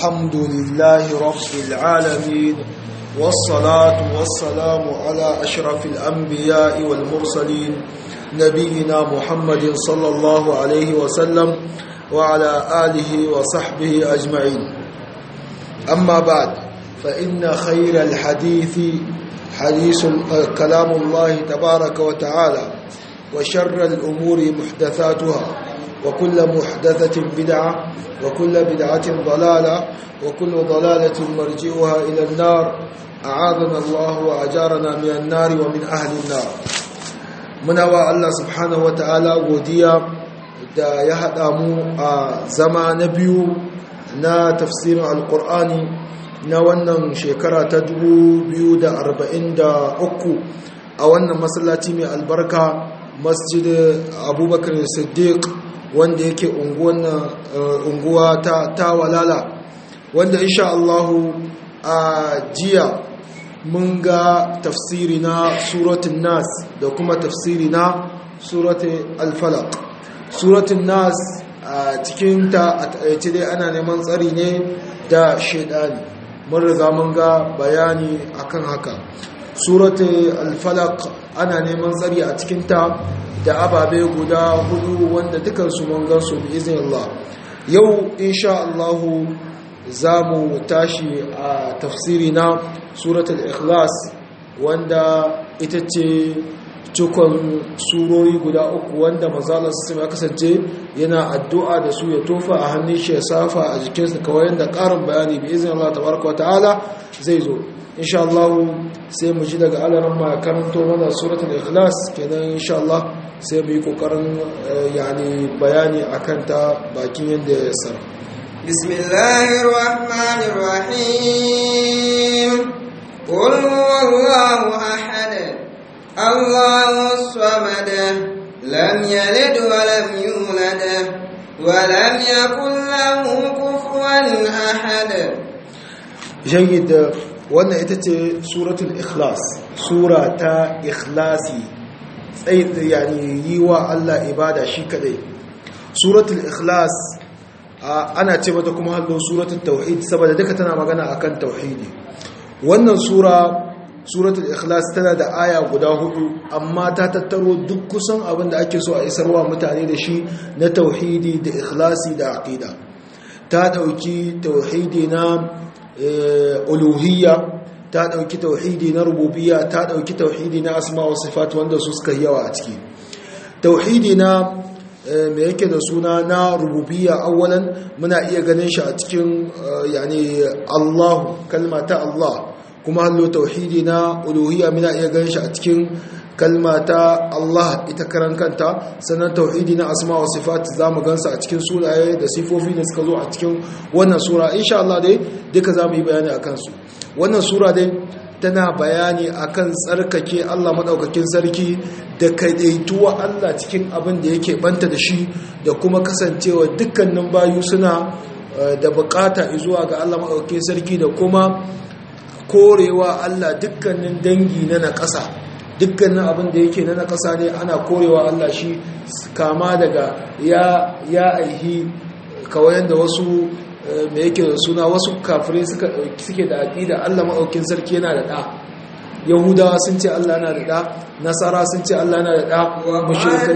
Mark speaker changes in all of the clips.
Speaker 1: الحمد لله رب العالمين والصلاة والسلام على أشرف الأنبياء والمرسلين نبينا محمد صلى الله عليه وسلم وعلى آله وصحبه أجمعين أما بعد فإن خير الحديث حديث كلام الله تبارك وتعالى وشر الأمور محدثاتها وكل محدثة بدعة وكل بدعة ضلالة وكل ضلالة مرجئها إلى النار أعاذنا الله وأجارنا من النار ومن أهل النار منوى الله سبحانه وتعالى godiya da ya haɗa mu a zama na biyu na tafsirin alƙur'ani na wannan shekara ta 2043 a wannan masallaci mai albarka masjid abubakar siddiq wanda yake unguwa ta, ta walala wanda insha Allahu a jiya mun ga tafsiri na suratun nas da kuma tafsiri na suratun alfalak suratun nas a cikinta a taƙaice dai ana neman tsari ne da shaidani mun riga mun ga bayani akan haka suratun alfalak ana neman tsari a cikinta da ababe guda hudu wanda dukansu mun gansu bi izin Allah yau insha Allah za mu tashi a tafsiri na suratul ikhlas wanda ita ce cikon surori guda uku wanda mazalar su ya kasance yana addu'a da su ya tofa a hannun shi ya safa a jikinsa kawai yadda ƙarin bayani bi izin Allah tabaraka wa ta'ala zai zo insha Allah sai mu ji daga alaran ma karanto mana suratul ikhlas kenan insha Allah sai mu yi kokarin yani bayani akan ta bakin yadda ya sara
Speaker 2: bismillahir rahmanir rahim qul huwallahu ahad allahus samad lam yalid wa lam yulad wa lam yakul lahu kufuwan ahad
Speaker 1: jayyid wannan ita ce suratul ikhlas sura ta ikhlasi tsaye yani yi wa Allah ibada shi kadai suratul ikhlas ana ce mata kuma hallo suratul tauhid saboda duka tana magana akan tauhidi wannan sura suratul ikhlas tana da aya guda hudu amma ta tattaro duk kusan abin da ake so a isarwa mutane da shi na tauhidi da ikhlasi da aqida ta dauki tauhidi na uluhiyya ta dauki tauhidi na rububiyya ta dauki tauhidi na asma wa sifat wanda su suka yawa a ciki tauhidi na me yake da suna na rububiyya awwalan muna iya ganin shi a cikin yani Allah kalma ta Allah kuma hallo tauhidi na uluhiyya muna iya ganin shi a cikin kalma ta Allah ita karan kanta sannan tauhidi na asma wa sifat zamu gansa a cikin sunaye da sifofi da suka zo a cikin wannan sura insha Allah dai duka zamu yi bayani akan su wannan sura dai tana bayani akan tsarkake Allah madaukakin sarki da kaidaituwa Allah cikin abin da yake banta da shi da kuma kasancewa dukkanin bayu suna da bukata zuwa ga Allah madaukakin sarki da kuma korewa Allah dukkanin dangi na nakasa dukkanin abin da yake na nakasa ne ana korewa Allah shi kama daga ya ya aihi kawai da wasu me yake da suna wasu kafirai suke da aƙida Allah maɗaukin sarki yana da ɗa yahudawa sun ce Allah yana da ɗa nasara sun ce Allah yana da ɗa mushrikai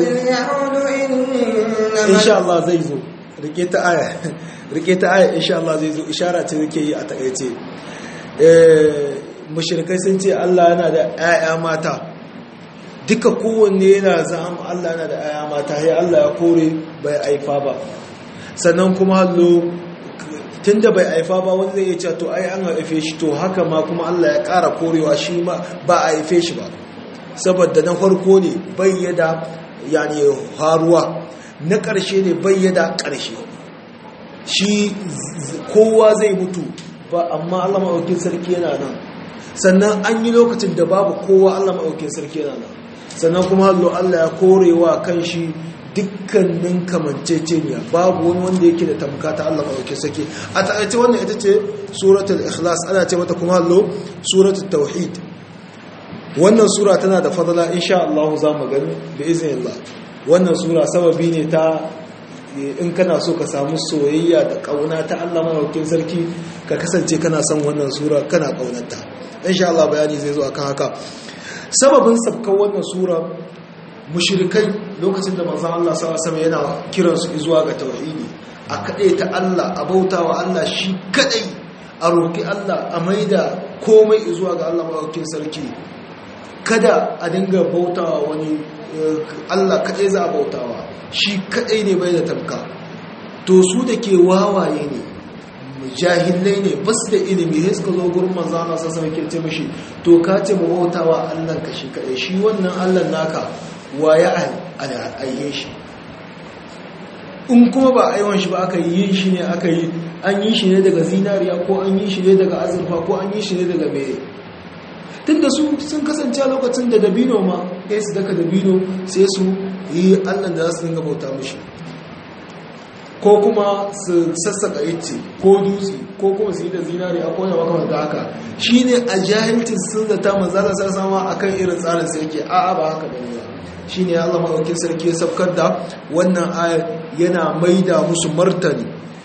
Speaker 1: insha Allah zai zo rike ta aya rike ta aya insha Allah zai zo ishara ce yake yi a takaice mushrikai sun ce Allah yana da ƴaƴa mata duka kowanne yana zama Allah yana da ƴaƴa mata sai Allah ya kore bai aifa ba sannan kuma hallo tun da bai haifa ba wanda zai ce to ai an haife shi to haka ma kuma Allah ya ƙara korewa shi ma ba a haife shi ba saboda na farko ne bayyada yani haruwa na ƙarshe ne bayyada ƙarshe shi kowa zai mutu ba amma Allah maɗaukin sarki yana nan sannan an yi lokacin da babu kowa Allah maɗaukin sarki yana nan sannan kuma hallo Allah ya korewa kan shi dukkanin kamanceceniya babu wani wanda yake da tamka ta Allah maɗauki sake a taƙaice wannan ita ce suratul ikhlas ana ce mata kuma hallo suratul tauhid wannan sura tana da fadala insha Allah za mu gani da izinin Allah wannan sura sababi ne ta in kana so ka samu soyayya da kauna ta Allah madaukakin sarki ka kasance kana son wannan sura kana kaunarta insha Allah bayani zai zo akan haka sababin sabkan wannan sura mushrikai lokacin da manzon Allah sallallahu alaihi wasallam yana kiransu zuwa ga tauhidi a kadai ta Allah a bautawa Allah shi kadai a roki Allah a maida komai zuwa ga Allah madaukakin sarki kada a dinga bautawa wani Allah kadai za a bautawa shi kadai ne bai da tamka to su da ke wawaye ne jahilai ne ba su da ilimi sai suka zo gurin manzo Allah sai sai kirce mishi to ka ce mu bautawa Allah ka shi kadai shi wannan Allah naka waye ayye shi in kuma ba aiwan shi ba aka yi shi ne aka yi an yi shi ne daga zinariya ko an yi shi ne daga azurfa ko an yi shi ne daga mere tun da su sun kasance a lokacin da dabino ma ya su daga dabino sai su yi allan da za su dinga bauta mushi ko kuma su sassaka yace ko dutse ko kuma su yi da zinariya ko da makamanta haka shi ne a jahilcin sun zata manzala sai sama a kan irin tsarin sai yake a'a ba haka ba ne shi ne allah maɗaukin sarki ya sabkar da wannan ayar yana maida musu martani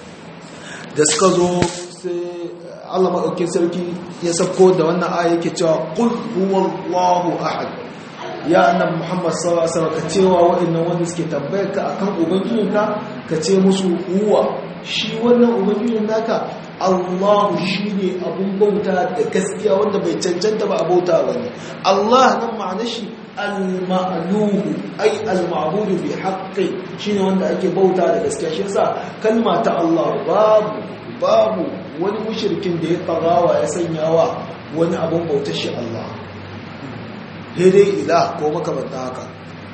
Speaker 1: da suka zo sai Allah maɗaukin sarki ya sabko da wannan aya yake cewa qul huwallahu ahad ya annabi Muhammad sallallahu alaihi wasallam ka cewa wa'annan wanda suke tambayar ka akan ubangijinka ka ce musu huwa shi wannan ubangijin naka Allah shine abun bauta da gaskiya wanda bai cancanta ba a bauta bane Allah nan ma'anar shi al-ma'luhu ay al-ma'budu bi haqqi shine wanda ake bauta da gaskiya shi yasa kalma ta Allah babu babu wani mushrikin da ya tsarawa ya sanya wa wani abun bautar shi Allah daidai ila ko makamanta haka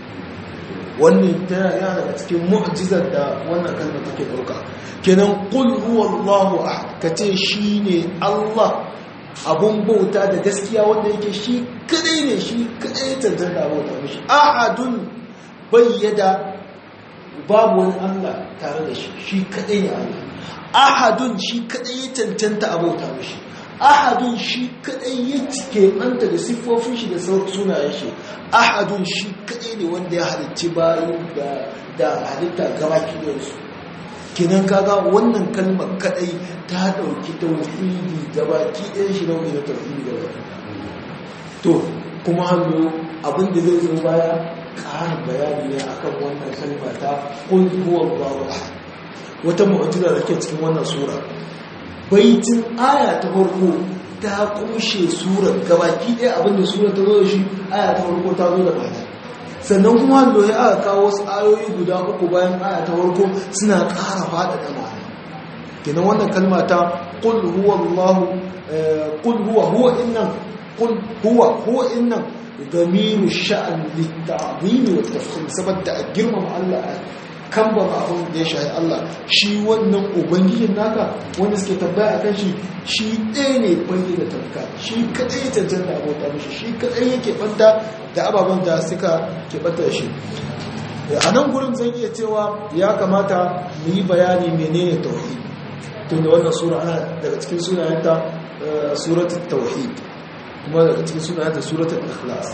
Speaker 1: wannan tana yana daga cikin mu'jizar da wannan kalma take dauka kenan qul huwallahu ahad kace shine Allah abun bauta da gaskiya wanda yake shi kadai ne shi kadai tantanta bauta mishi ahadun bayyada babu wani Allah tare da shi shi kadai ne Allah ahadun shi kadai ya tantanta abauta mishi ahadun shi kadai ya cike manta da siffofin shi da sunayen shi ahadun shi kadai ne wanda ya halicci bayan da halitta gabaki da su kinan kaga wannan kalmar kadai ta dauki tauhidi gabaki ɗayan shi nau'i na tauhidi gabaki to kuma hannu abinda zai zo baya ƙarin bayani ne akan wannan kalma ta qul huwallahu ahad wata mu'jiza da ke cikin wannan sura baitin aya ta farko ta kushe surar gabaki ɗaya abinda sura ta zo da shi aya ta farko ta zo da mata sannan kuma hannu ya aka kawo wasu ayoyi guda uku bayan aya ta farko suna ƙara faɗaɗa ma'ana kenan wannan kalma ta qul huwallahu qul huwa huwa innan qul huwa huwa innan damiru sha'an litta'zim wa tafkhim saboda a girmama Allah kan ba abin da ya shahi Allah shi wannan ubangijin naka wanda suke tambaya akan shi shi ɗaya ne bangi da tamka shi kadai ya cancanta abota mishi shi kadai yake banta da ababen da suka ke banta da shi a nan gurin zan iya cewa ya kamata mu yi bayani menene tauhid tun da wannan sura ana daga cikin sunayenta suratul tauhid kuma daga cikin sunayenta suratul ikhlas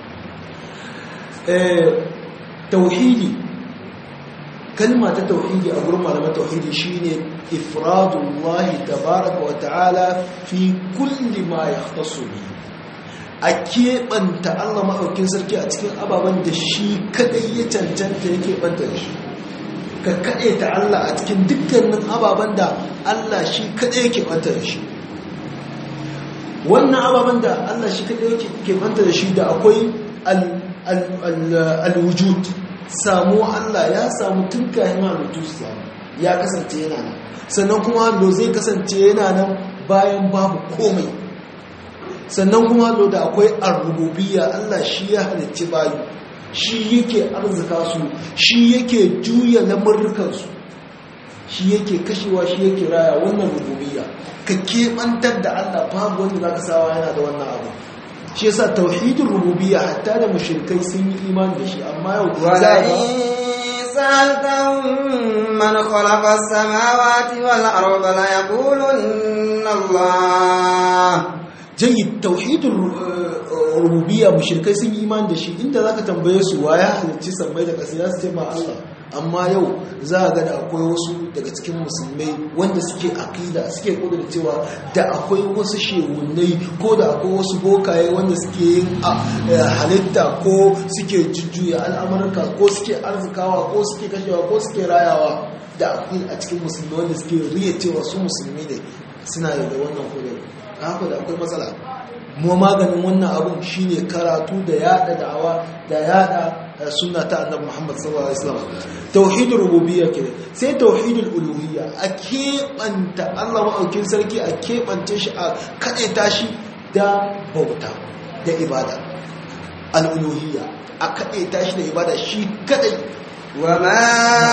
Speaker 1: tauhidi kalma ta tauhidi a gurin malaman tauhidi shine ifradullahi tabaraka wa ta'ala fi kulli ma yahtassu bi a keɓanta Allah maɗaukin sarki a cikin ababen da shi kadai ya cancanta ya keɓanta da shi ka kaɗe ta Allah a cikin dukkanin ababen da Allah shi kadai ya keɓanta da shi wannan ababen da Allah shi kadai ya keɓanta da shi da akwai al-wujud samu Allah ya samu tun kayan halittu su samu ya kasance yana nan sannan kuma hallo zai kasance yana nan bayan babu komai sannan kuma hallo da akwai arububiyya Allah shi ya halicci bayu shi yake arzika su shi yake juya lamurrukansu shi yake kashewa shi yake raya wannan rububiyya ka keɓantar da Allah babu wanda za ka sawa yana da wannan abu shi yasa tauhidin rububiyya hatta da mushrikai sun yi imani da shi amma yau za
Speaker 2: سألتهم من خلق السماوات والأرض ليقولن الله
Speaker 1: jayyid tauhidin rububiyya mushrikai sun yi imani da shi inda zaka tambaye su waya halicci sammai da ƙasa su ce ma Allah amma yau za a ga da akwai wasu daga cikin musulmai wanda suke akida suke kudin cewa da akwai wasu shehunai ko da akwai wasu bokaye wanda suke yin halitta ko suke jujjuya al'amurka ko suke arzikawa ko suke kashewa ko suke rayawa da akwai a cikin musulmi wanda suke riya cewa su musulmi ne suna yi da wannan kudin haka da akwai matsala mu maganin wannan abun shine karatu da yada da'awa da yada sunna ta annabi Muhammad sallallahu alaihi wasallam tauhidul rububiyya kenan sai tauhidul uluhiyya a keɓanta Allah maɗaukin sarki a keɓance shi a kaɗaita shi da bauta da ibada al-uluhiyya a kaɗaita shi da ibada shi kaɗai
Speaker 2: وما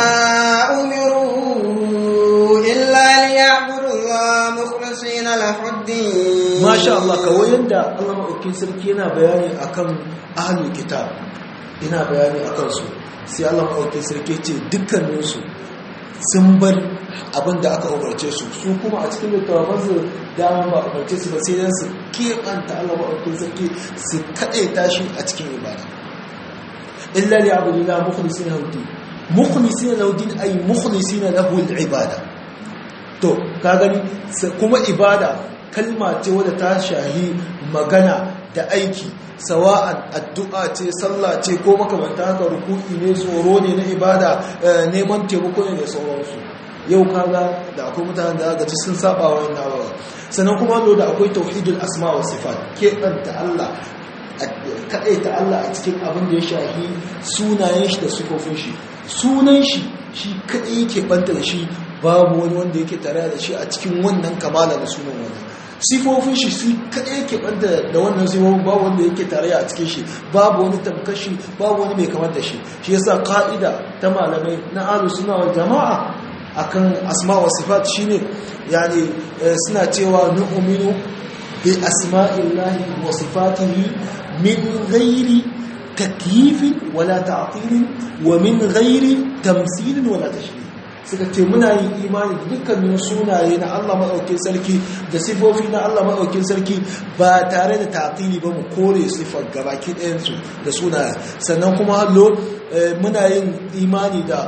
Speaker 2: أمروا إلا ليعبدوا الله مخلصين له الدين
Speaker 1: ما شاء الله kawai yanda Allah maɗaukin sarki yana bayani akan ahlul kitab ina bayani akan su sai Allah maɗaukin sarki ce dukkaninsu sun bar abin da aka umarce su su kuma a cikin littattafansu dama ba umarce su ba sai dan su keɓanta Allah maɗaukin sarki su kaɗaita shi a cikin ibada illa li abudillah mukhlisina lahu din mukhlisina lahu din ay mukhlisina lahu al-ibada to ka gani kuma ibada kalma ce wadda ta shahi magana da aiki sawa'an addu'a ce sallah ce ko makamanta haka ruku'i ne tsoro ne na ibada neman taimako ne da sauransu yau kaga da akwai mutanen da gaci sun saba wa wannan abuwa sannan kuma zo da akwai tauhidul asma wa sifat keɓanta Allah kaɗai ta Allah a cikin abin da ya shahi sunayen shi da sufofin shi sunan shi shi kaɗai yake ɓanta da shi babu wani wanda yake tare da shi a cikin wannan kamala da sunan wani sifofin shi su kaɗai yake ɓanta da wannan sifofin babu wanda yake tare a cikin shi babu wani tamkashi babu wani mai kamar da shi shi yasa ka'ida ta malamai na ahlus sunna wal jama'a akan asma wa sifat shine yani suna cewa nu'minu bi asma'illahi wa sifatihi min ghairi takyifin wala ta'tilin wa min ghairi tamsilin wala tashbih suka ce muna yin imani da dukkanin sunaye na Allah maɗaukin sarki da sifofi na Allah maɗaukin sarki ba tare da taƙili ba mu kore sifar gabaki ɗayansu da sunaye sannan kuma hallo muna yin imani da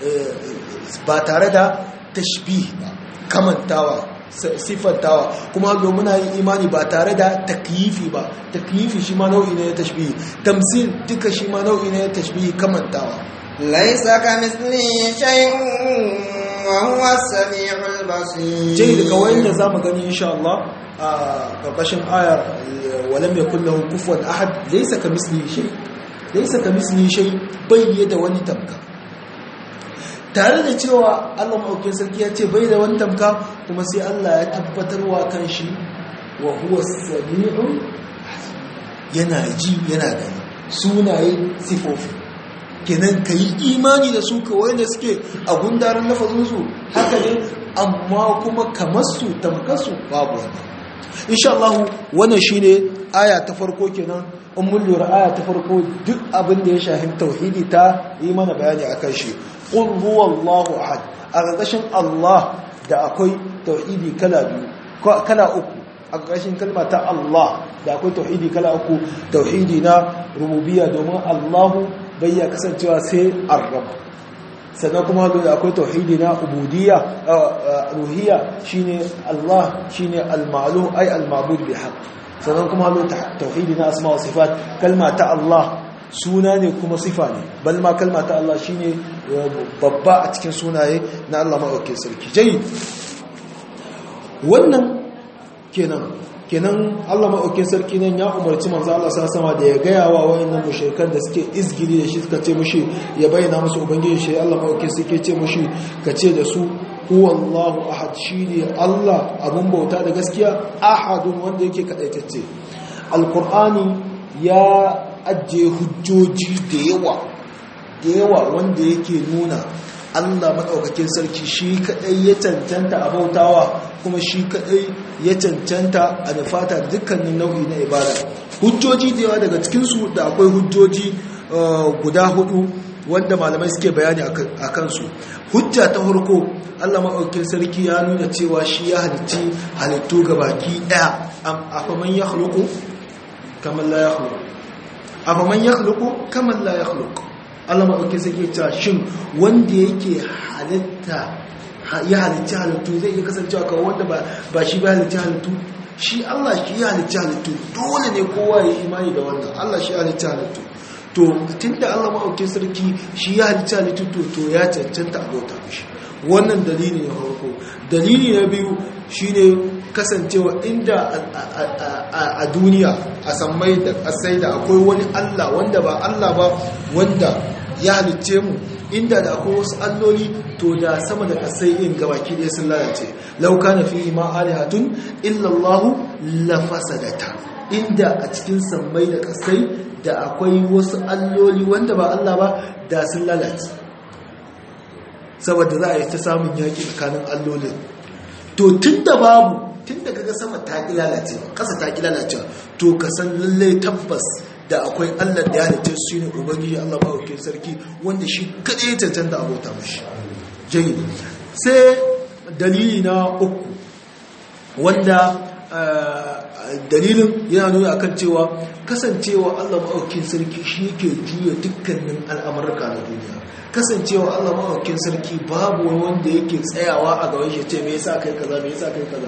Speaker 1: ba tare da tashbih ba kamantawa siffantawa kuma hallo muna yin imani ba tare da takyifi ba takyifi shi ma nau'i ne na tashbih tamsil duka shi ma nau'i ne na tashbih kamantawa
Speaker 2: ليس كمثله شيء وهو السميع البصير
Speaker 1: jai daga wayanda zamu gani insha Allah a karkashin ayar walam yakul lahu kufuwan ahad laysa kamislihi shay laysa kamislihi shay bayyada wani tamka tare da cewa Allah maɗaukin sarki ya ce bai da wani tamka kuma sai Allah ya tabbatarwa kan shi wa huwa sami'un yana ji yana gani sunaye sifofi kenan ka yi imani da su kawai da suke a gundarin lafazinsu haka ne amma kuma kamar su tamkarsu babu wani insha Allah wannan shine aya ta farko kenan in mun lura aya ta farko duk abin da ya shafi tauhidi ta yi mana bayani akan shi qul huwallahu ahad a ƙarƙashin Allah da akwai tauhidi kala biyu kala uku a ƙarƙashin kalma ta Allah da akwai tauhidi kala uku tauhidi na rububiyya domin Allahu bai ya kasancewa sai arrab sannan kuma da akwai tauhidi na ubudiyya ruhiyya shine Allah shine al-ma'lum ay al-ma'bud bi haqq sannan kuma da tauhidi na asma wa sifat kalma ta Allah suna ne kuma sifa ne bal ma kalma ta Allah shine babba a cikin sunaye na Allah madaukakin sarki jayi wannan kenan kenan Allah maɗaukin sarki nan ya umarci manzo Allah sama da ya gaya wa wayannan mushrikan da suke izgili da shi suka ce mushi ya bayyana musu ubangiji shi Allah maɗaukin sarki ce mushi ka ce da su huwallahu ahad shine Allah abun bauta da gaskiya ahadun wanda yake kadaitacce alqur'ani ya ajiye hujjoji da yawa da yawa wanda yake nuna Allah maɗaukakin sarki shi kaɗai ya cancanta a bautawa kuma shi kaɗai ya cancanta a nufata dukkanin nau'i na ibada hujjoji da yawa daga cikinsu da akwai hujjoji guda hudu wanda malamai suke bayani a kansu hujja ta farko Allah maɗaukakin sarki ya nuna cewa shi ya halitti halittu ga baki ɗaya a faman ya halittu kamar la ya halittu a faman ya halittu kamar la ya halittu Allah maɗauki sai ke cewa shin wanda yake halitta ya halitta halittu zai iya kasancewa kawai wanda ba shi ba halitta halittu shi Allah shi ya halitta halittu dole ne kowa ya imani da wannan Allah shi ya halitta halittu to tunda Allah maɗauki sarki shi ya halitta halittu to to ya cancanta abota mishi wannan dalili na farko dalili na biyu shine kasancewa inda a duniya a sammai da kasai da akwai wani Allah wanda ba Allah ba wanda ya halicce mu inda da akwai wasu alloli to da sama da kasai in gabaki ɗaya sun lalace lauka na fi ma alihatun illallahu lafasadata inda a cikin sammai da kasai da akwai wasu alloli wanda ba Allah ba da sun lalace saboda za a yi ta samun yaƙi tsakanin allolin to tun da babu tun da kaga sama ta ƙi lalacewa ƙasa ta ƙi lalacewa to ka san lallai tabbas da akwai allah da ya halitta su ne ubangiji allah ba wakil sarki wanda shi kaɗai ya cancanta abota mashi jayi sai dalili na uku wanda dalilin yana nuna akan cewa kasancewa allah ma'aukin sarki shi yake juya dukkanin al'amurka na duniya kasancewa Allah mawakin sarki babu wani wanda yake tsayawa a gaban shi ce me yasa kai kaza me yasa kai kaza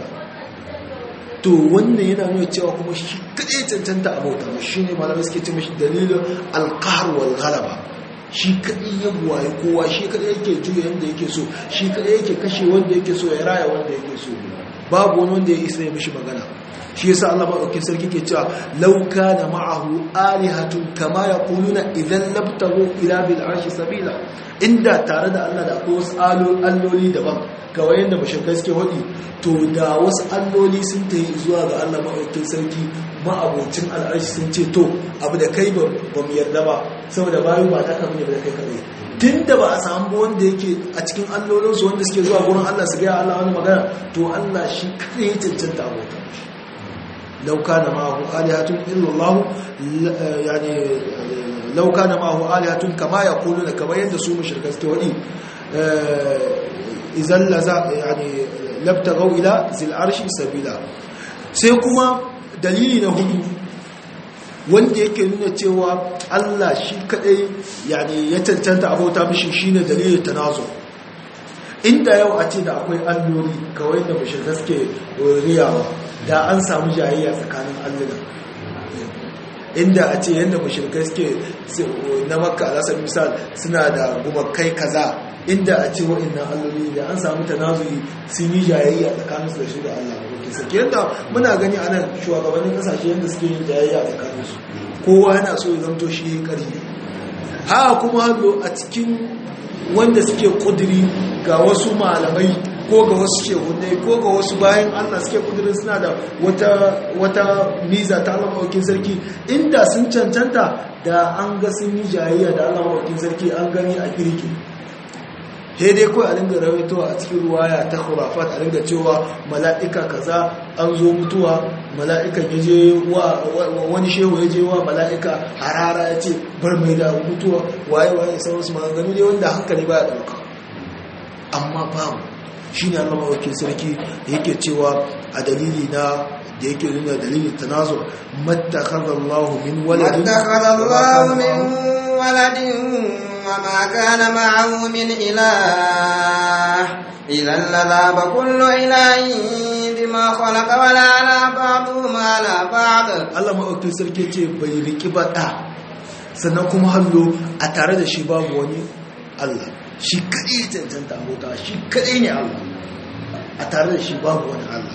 Speaker 1: to wannan yana nuna cewa kuma shi kadai cancanta a bauta mu shine malamai suke ce mishi dalilin alqahr wal ghalaba shi kadai ya buwaye kowa shi kadai yake juya yanda yake so shi kadai yake kashe wanda yake so ya raya wanda yake so babu wani wanda ya isa ya mishi magana shi yasa Allah madaukakin sarki ke cewa law kana ma'ahu alihatun kama yaquluna idan labtagu ila bil arshi sabila inda tare da Allah da akwai wasu alloli daban kawai yanda mushrikai suke hodi to da wasu alloli sun tayi zuwa ga Allah madaukakin sarki ma'abocin al'arshi sun ce to abu da kai ba mu yarda ba saboda bayu ba ta kamar da kai kadai tunda ba a samu wanda yake a cikin allolinsu wanda suke zuwa gurin Allah su ga Allah wani magana to Allah shi kadai ya cancanta abota لو كان معه آلهة إلا الله يعني لو كان معه آلهة كما يقولون كما يندسوا مشركة استوئي إذا لزا يعني لابتغوا إلى ذي العرش سبيلا سيكما دليل نهدو wanda yake nuna cewa Allah shi kadai yani ya cancanta abota mishi shine dalilin tanazu inda yau a ce da akwai alloli kawai da mushrikai suke riyawa da an samu jayayya tsakanin alluna inda a ce yadda mashirkai suke na makka alasar misal suna da gumakai kaza inda a ce wa'annan alloli da an samu tanazuyi sun yi jayayya tsakanin su da shi da allah mabuki sake yadda muna gani a nan shugabannin kasashe yadda suke yin jayayya tsakanin su kowa yana so ya zamto shi yi ƙarfi haka kuma hallo a cikin wanda suke kudiri ga wasu malamai ko ga wasu shehunai ko ga wasu bayan allah suke kudirin suna da wata miza ta allah mawakin sarki inda sun cancanta da an ga sun yi jayayya da allah mawakin sarki an gani a kirki he dai kawai a dinga rawaito a cikin ruwaya ta khurafat a dinga cewa mala'ika kaza an zo mutuwa mala'ikan ya je wa wani shehu ya je wa mala'ika harara ya ce bar mai da mutuwa waye waye sauransu maganganu ne wanda hankali ba ya ɗauka amma babu shi ne allama wakil sarki yake cewa a dalili na da yake nuna dalilin tanazo mattakhadallahu min waladin
Speaker 2: mattakhadallahu min waladin wa ma kana ma'ahu min ilah idan ladaba kullu ilahin bima khalaqa wala ala ba'du ma la ba'd
Speaker 1: Allah wakil sarki ce bai riki ba da sannan kuma hallo a tare da shi babu wani Allah shi kaɗai cancanta abota shi kaɗai ne Allah a tare da shi babu wani Allah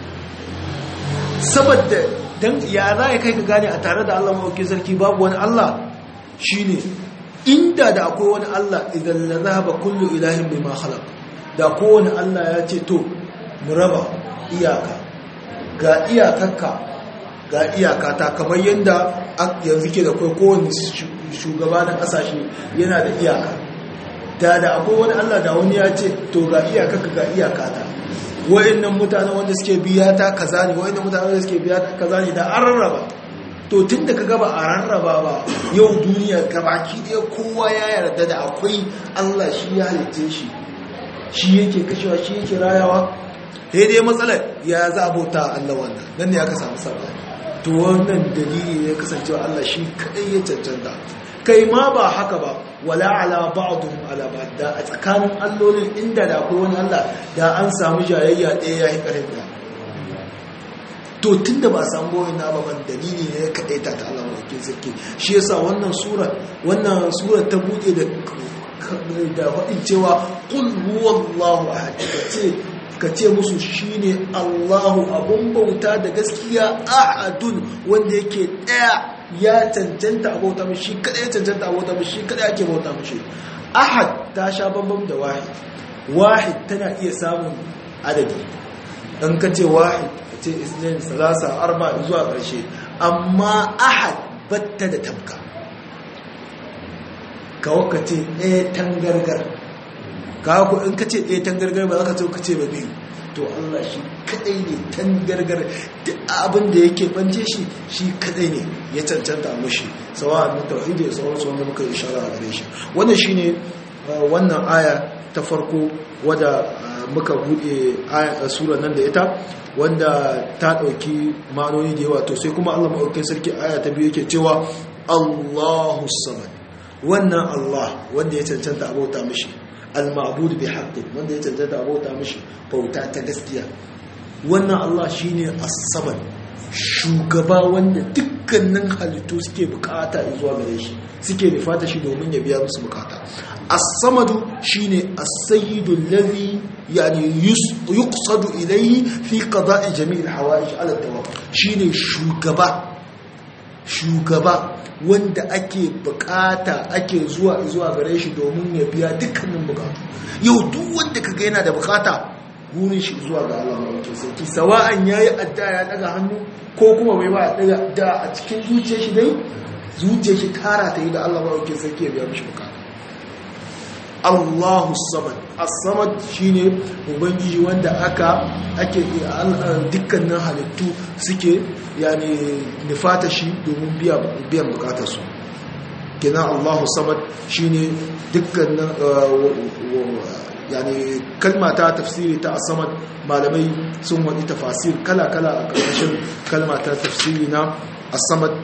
Speaker 1: saboda don ya za ya kai ka gane a tare da Allah mawaukin sarki babu wani Allah shi ne inda da akwai wani Allah idan la zahaba kullu ilahin bai ma khalaq da kowane Allah ya ce to mu raba iyaka ga iyakarka ga iyakata kamar yadda yanzu ke da kai kowane shugaba na kasashe yana da iyaka da da akwai wani Allah da wani ya ce to ga iyaka ka ga iyaka ta wayannan mutane wanda suke biya ta kaza ne wayannan mutane wanda suke biya ta kaza ne da an rarraba to tun da ka gaba a rarraba ba yau duniya gabaki ɗaya kowa ya yarda da akwai Allah shi ya halitte shi shi yake kashewa shi yake rayawa sai dai matsalar ya za a bauta Allah wannan nan ne aka samu sabani to wannan dalili ne kasancewa Allah shi kadai ya cancanta kai ma ba haka ba wala ala ba'dhum ala ba'd da a tsakanin allolin inda da akwai wani Allah da an samu jayayya ɗaya yayi ƙarfi da to tunda ba samu goyin na baban dalili ne ya kadaita ta Allah wake sarki shi yasa wannan sura wannan sura ta bude da da faɗin cewa qul huwallahu ahad kace kace musu shine Allahu abun bauta da gaskiya ahadun wanda yake daya ya cancanta a bauta mishi kada ya cancanta a bauta mishi kada ake bauta mishi ahad ta sha bambam da wahid wahid tana iya samun adadi dan kace wahid kace isnin salasa arba zuwa karshe amma ahad batta da tabka kawo kace ɗaya tangargar kawo ku in kace ɗaya tangargar ba za ka ce ka ce ba biyu to Allah shi kadai ne tangargar duk abin da yake bance shi shi kadai ne ya cancanta a mushi sawa na tauhidi da sauransu wanda muka ishara a gare shi wannan shine wannan aya ta farko wadda muka buɗe sura nan da ita wanda ta ɗauki ma'anoni da yawa to sai kuma Allah maɗaukin sarki aya ta biyu yake cewa Allahu samad wannan Allah wanda ya cancanta abota mishi al-ma'bud bi haqqin wanda ya cancanta abota mishi bauta ta gaskiya wannan Allah shine as-samad shugaba wanda dukkanin halittu suke bukata zuwa gare shi suke nufata shi domin ya biya musu bukata as-samadu shine as-sayyidu alladhi yani yuqsadu ilayhi fi qada'i jami'il hawa'ij ala tawaf shine shugaba shugaba wanda ake bukata ake zuwa zuwa gare shi domin ya biya dukkanin bukatu yau duk wanda kaga yana da bukata gurin shi zuwa ga Allah mai sarki sawa'an yayi adda ya daga hannu ko kuma bai ba daga da a cikin zuciyar shi dai zuciyar shi tara ta yi da Allah mai sarki ya biya mishi bukata Allahu samad as-samad shine ubangiji wanda aka ake dukkanin halittu suke yani nufata shi domin biya biyan bukatar su kenan Allahu samad shine dukkanin yani kalma ta tafsiri ta as-samad malamai sun wadi tafasir kala kala a ƙarshen kalma ta tafsiri na as-samad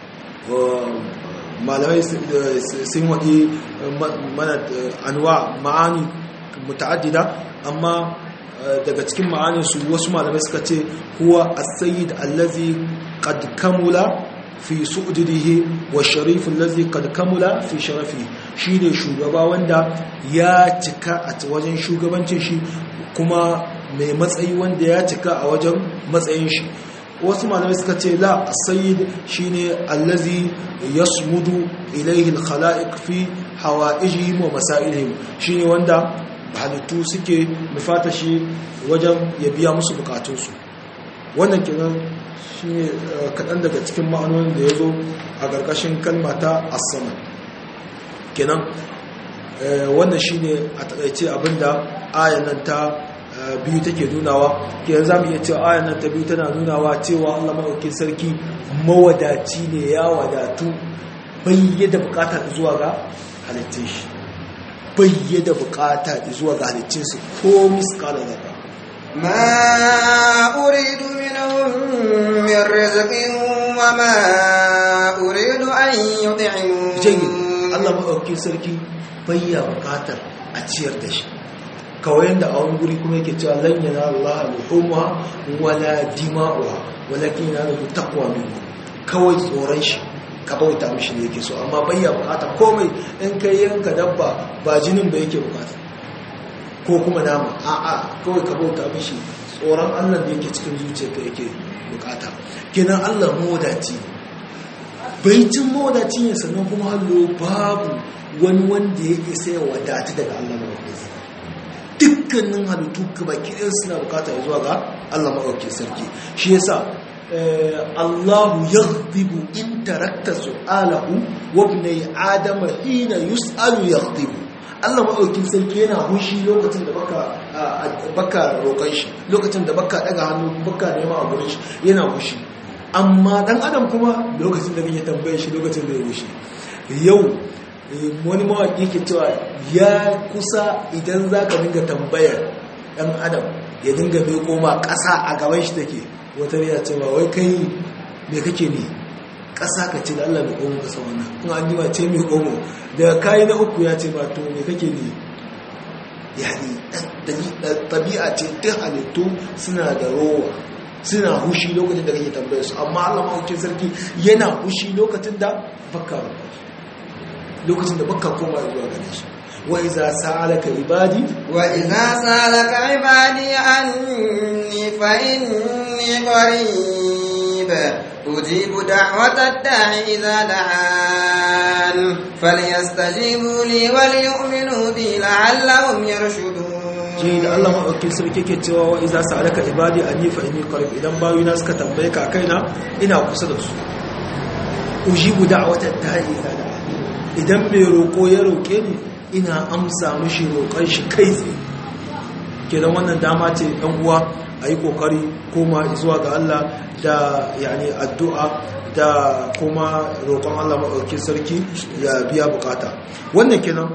Speaker 1: malamai sun waɗi mana anwa ma'ani muta'addida amma daga cikin ma'anin su wasu malamai suka ce huwa as-sayyid allazi qad kamula fi su'dihi wa sharif allazi qad kamula fi sharafi shine shugaba wanda ya cika a wajen shugabancin shi kuma mai matsayi wanda ya cika a wajen matsayin shi wasu malamai suka ce la sayyid shine allazi yasmudu ilayhi al-khalaiq fi hawaijihim wa masailihim shine wanda halittu suke nufata shi wajen ya biya musu bukatunsu wannan kenan shine kaɗan daga cikin ma'anonin da ya zo a ƙarƙashin kalma ta as-samad kenan wannan shine a taƙaice abinda ayan nan ta biyu take nunawa ke za mu iya cewa ayan nan ta biyu tana nunawa cewa Allah maɗaukin sarki mawadaci ne ya wadatu bayyada bukata zuwa ga halittun shi bayyada bukata zuwa ga halittun su ko miskala zarra
Speaker 2: ما أريد منهم من رزق وما أريد أن يطعمون
Speaker 1: jayi Allah maɗaukin sarki bayya bukatar a ciyar da shi kawai yadda a wani guri kuma yake cewa lan yana Allah luhumha wala dima'uha walakin yana da taqwa minkum kawai tsoron shi ka bauta mishi ne yake so amma bayya bukata komai in kai yanka dabba ba jinin ba yake bukata ko kuma nama a'a kawai ka bauta mishi tsoron Allah da yake cikin zuciyarka yake bukata kenan Allah mawadaci baicin mawadaci ne sannan kuma hallo babu wani wanda ya isa ya wadata daga Allah mawadaci dukkanin halittu baki ɗaya suna bukata ya zuwa ga Allah maɗauki sarki shi yasa Allahu yaghdibu in tarakta su'alahu wa ibnai adama hina yus'alu yaghdibu Allah maɗaukin sarki yana hushi lokacin da baka baka roƙon shi lokacin da baka daga hannu baka nema a gurin shi yana hushi amma dan adam kuma lokacin da kake tambaye shi lokacin da ya hushi yau wani mawaƙi ke cewa ya kusa idan za ka dinga tambayar ɗan adam ya dinga bai koma ƙasa a gaban shi take wata ya cewa wai kai me kake ne ƙasa ka ce da Allah mai omo ƙasa wannan in an jima ce mai omo daga kayi na uku ya ce ba to me kake ne yani tabi'a ce ta halittu suna da rowa suna hushi lokacin da kake tambayar su amma Allah ma'aukin sarki yana hushi lokacin da baka lokacin da baka koma zuwa gare shi wa iza sa'alaka ibadi
Speaker 2: wa iza sa'alaka ibadi anni fa inni qarib ujibu da'wata da'i idza da'an falyastajibu li wal yu'minu bi la'allahum yarshudun
Speaker 1: ji da Allah maɗauki sarki ke cewa wa iza sa'alaka ibadi anni fa inni qarib idan bayuna suka tambaye ka kaina ina kusa da su ujibu da'wata da'i idza da'an idan mai roƙo ya roƙe ni ina amsa mishi roƙon shi kai tsaye kenan wannan dama ce ɗan uwa a yi ƙoƙari koma zuwa ga Allah da yani addu'a da kuma roƙon Allah maɗauki sarki ya biya bukata wannan kenan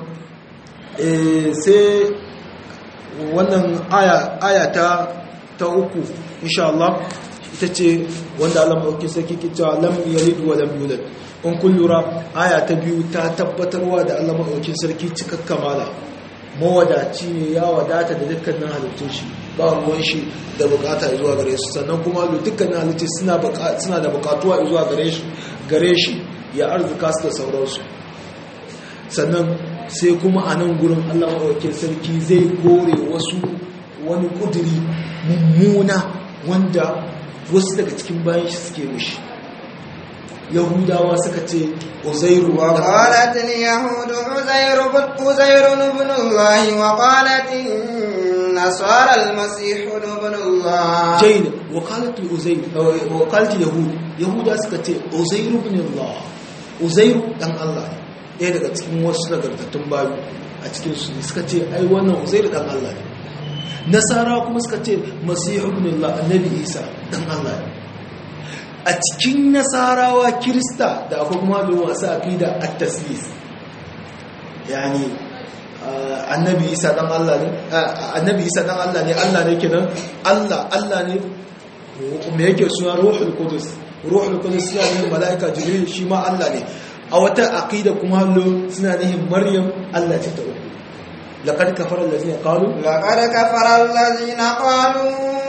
Speaker 1: sai wannan aya ta ta uku insha Allah ita ce wanda Allah maɗauki sarki ke cewa lam yalid wa lam yulad in kun lura aya ta biyu ta tabbatarwa da Allah maɗaukin sarki cikakka mala mawadaci ne ya wadata da dukkanin halittun shi ba ruwan shi da bukata zuwa gare su sannan kuma dukkanin halittun suna da bukatuwa zuwa gare shi gare shi ya arzuka su da sauransu sannan sai kuma a nan gurin Allah maɗaukin sarki zai kore wasu wani kuduri mummuna wanda wasu daga cikin bayan shi suke mushi yahudawa suka ce uzairu
Speaker 2: wa qalat al yahud uzairu uzairu ibn allah wa qalat nasara al masih ibn allah
Speaker 1: jayn wa qalat uzair wa qalat yahud yahuda suka ce uzairu ibn allah uzairu dan allah ɗaya daga cikin wasu nagartattun bayu a cikin su suka ce ai wannan uzairu dan allah ne nasara kuma suka ce masihu ibn allah annabi isa dan allah ne a cikin nasarawa kirista da akwai kuma da wasu aqida at-taslis yani annabi isa dan Allah ne annabi isa dan Allah ne Allah ne kenan Allah Allah ne me yake suna ruhul qudus ruhul qudus ya ne malaika jibril shi ma Allah ne a wata aqida kuma hallo suna nihin maryam Allah ce ta uku laqad kafara allazina qalu
Speaker 2: laqad kafara allazina qalu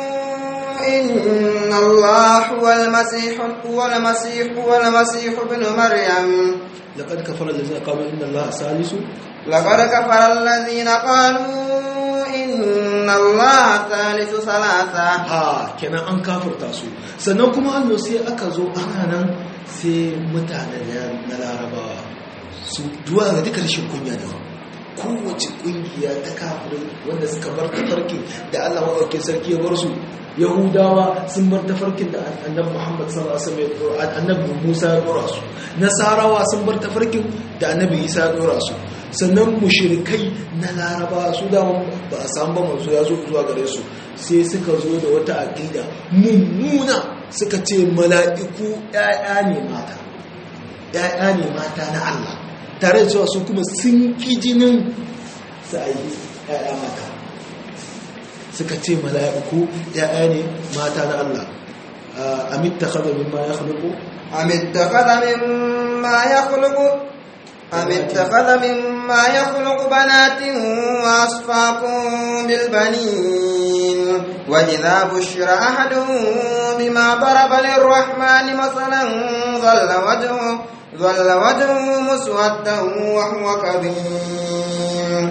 Speaker 2: إن الله هو المسيح هو المسيح هو المسيح ابن مريم
Speaker 1: لقد كفر الذين قالوا إن الله ثالث
Speaker 2: لقد كفر الذين قالوا إن الله ثالث ثلاثة
Speaker 1: ha kenan an kafirta su sannan kuma Allah sai aka zo ana nan sai mutane na larabawa su duwa ga duka rashin kunya da kowace kungiya ta kafirin wanda suka bar tafarki da Allah maɗaukin sarki ya bar su yahudawa sun bar tafarkin da annabi muhammad sallallahu alaihi wasallam annabi musa ya dora su nasarawa sun bar tafarkin da annabi isa ya dora su sannan mushrikai na laraba su da ba a samu ba manzo ya zo zuwa gare su sai suka zo da wata aqida mummuna suka ce mala'iku ƴaƴa ne mata ƴaƴa ne mata na Allah tare da cewa su kuma sun ki jinin sai ƴaƴa mata suka ce mala'iku ya'ya ne mata na Allah amit ta kada mimma ya khuluku
Speaker 2: amit ta kada mimma ya khuluku amit ta kada mimma ya khuluku banatin wa asfakun bilbanin wa idha bushira ahadun bima daraba lirrahmani masalan dhalla wajhu dhalla wajhu muswaddan wa huwa kadhim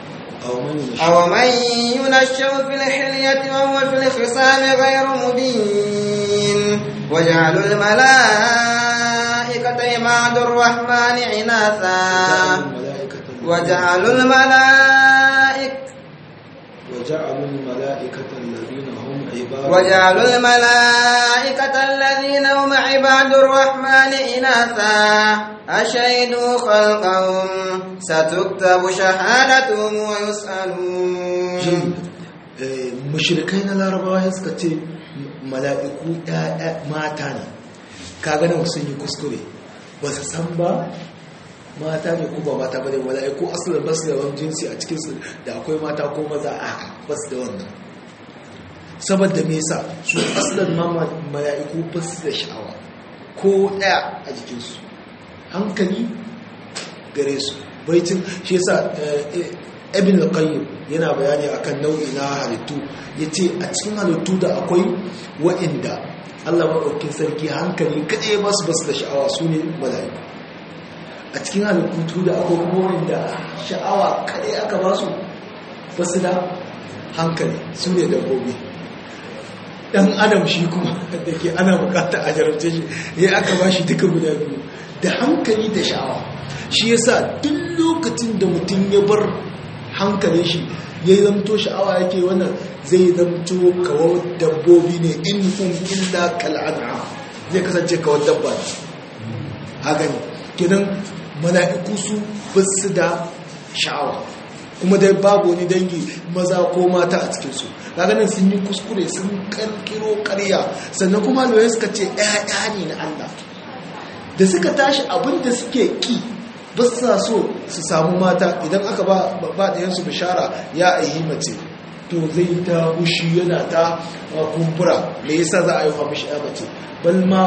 Speaker 2: أو من ينشأ في الحلية وهو في الخصام غير مبين وجعلوا الملائكة عباد الرحمن عناثا وجعلوا الملائكة
Speaker 1: وجعلوا الملائكة الذين هم عباد
Speaker 2: وجعلوا الملائكة الذين هم عباد الرحمن إناثا أشهدوا خلقهم ستكتب شهادتهم ويسألون
Speaker 1: mushrikai na larabawa suka ce mala'iku mata ne kaga nan sun yi kuskure ba su san ba mata ne ko ba mata ba ne mala'iku asalin basu da wani jinsi a cikinsu da akwai mata ko maza a basu da wannan saboda me yasa su asalin ma mala'iku basu da sha'awa ko ɗaya a jikinsu hankali gare su baitin shi yasa ibn al-qayyim yana bayani akan nau'i na halittu yace a cikin halittu da akwai wa'inda Allah maɗaukin sarki hankali kaɗai ba su basu da sha'awa su ne mala'iku a cikin halittu da akwai kuma wa'inda sha'awa kaɗai aka ba su basu da hankali su ne dabbobi ɗan adam shi kuma da ke ana bukata a jarabce shi ya aka ba shi duka guda biyu da hankali da sha'awa shi yasa duk lokacin da mutum ya bar hankalin shi ya yi zamto sha'awa yake wannan zai zamto kawar dabbobi ne in kun illa kal'an'a zai kasance kawar dabba ne haka ne kidan mala'iku su basu da sha'awa kuma dai babu wani dangi maza ko mata a cikinsu nan sun yi kuskure sun karkiro karya sannan kuma lura suka ce ‘ya'ya ne na Allah da suka tashi abinda suke ki ba sa so su samu mata idan aka ba da yansu bishara ya aihi mace to zai ta hushi yana ta kumbura me yasa za a yi wa mishi ya mace bal ma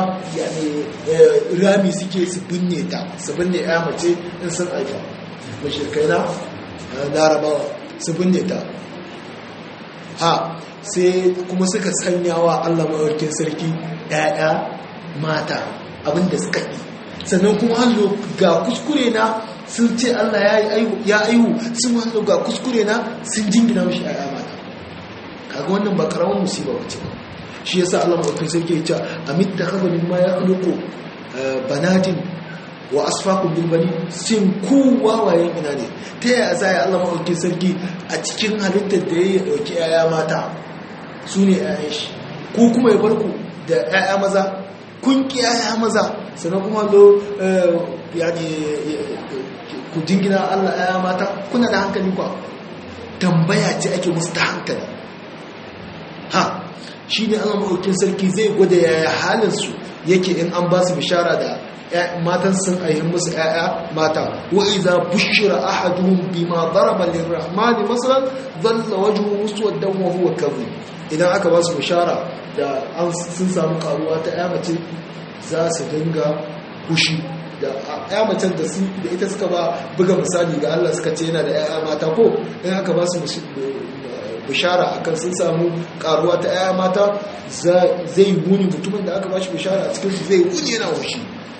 Speaker 1: rami suke su binne ta su binne ya mace in sun aifa mashirkai na larabawa su binne ta ha sai kuma suka sanya wa allah mawarkin sarki ‘ya'ya mata abinda suka yi sannan kuma hallo ga kuskure na sun ce Allah ya aihu sun hallo ga kuskure na sun jingina mashi ayya mata kaga wannan ba karamin musiba wace ba shi yasa Allah maɗaukin sarki ya ce amit da kaza min ma ya khluqu banatin wa asfaqu bil bani sin ku wawayen ina ne ta yaya za ya Allah maɗaukin sarki a cikin halittar da ya dauki ayya mata su ne ayyan shi ku kuma ya bar ku da ayya maza kun ki ayya maza sannan kuma zo ku jingina Allah ya mata kuna da hankali kwa tambaya ce ake musu ta hankali ha shi ne Allah maɗaukin sarki zai gwada yaya halinsu yake in an ba su bishara da matan sun aihin musu ‘ya'ya mata wa iza bushira ahaduhum bima daraba lirrahmani masalan dhalla wajhu muswaddan wa huwa kadhib idan aka ba su bishara da an sun samu karuwa ta ‘ya mace za su dinga kushi da ya macen da su da ita suka ba buga misali ga Allah suka ce yana da yaya mata ko in aka ba su bishara akan sun samu karuwa ta yaya mata zai wuni mutumin da aka ba shi bishara a cikin su zai wuni yana wushi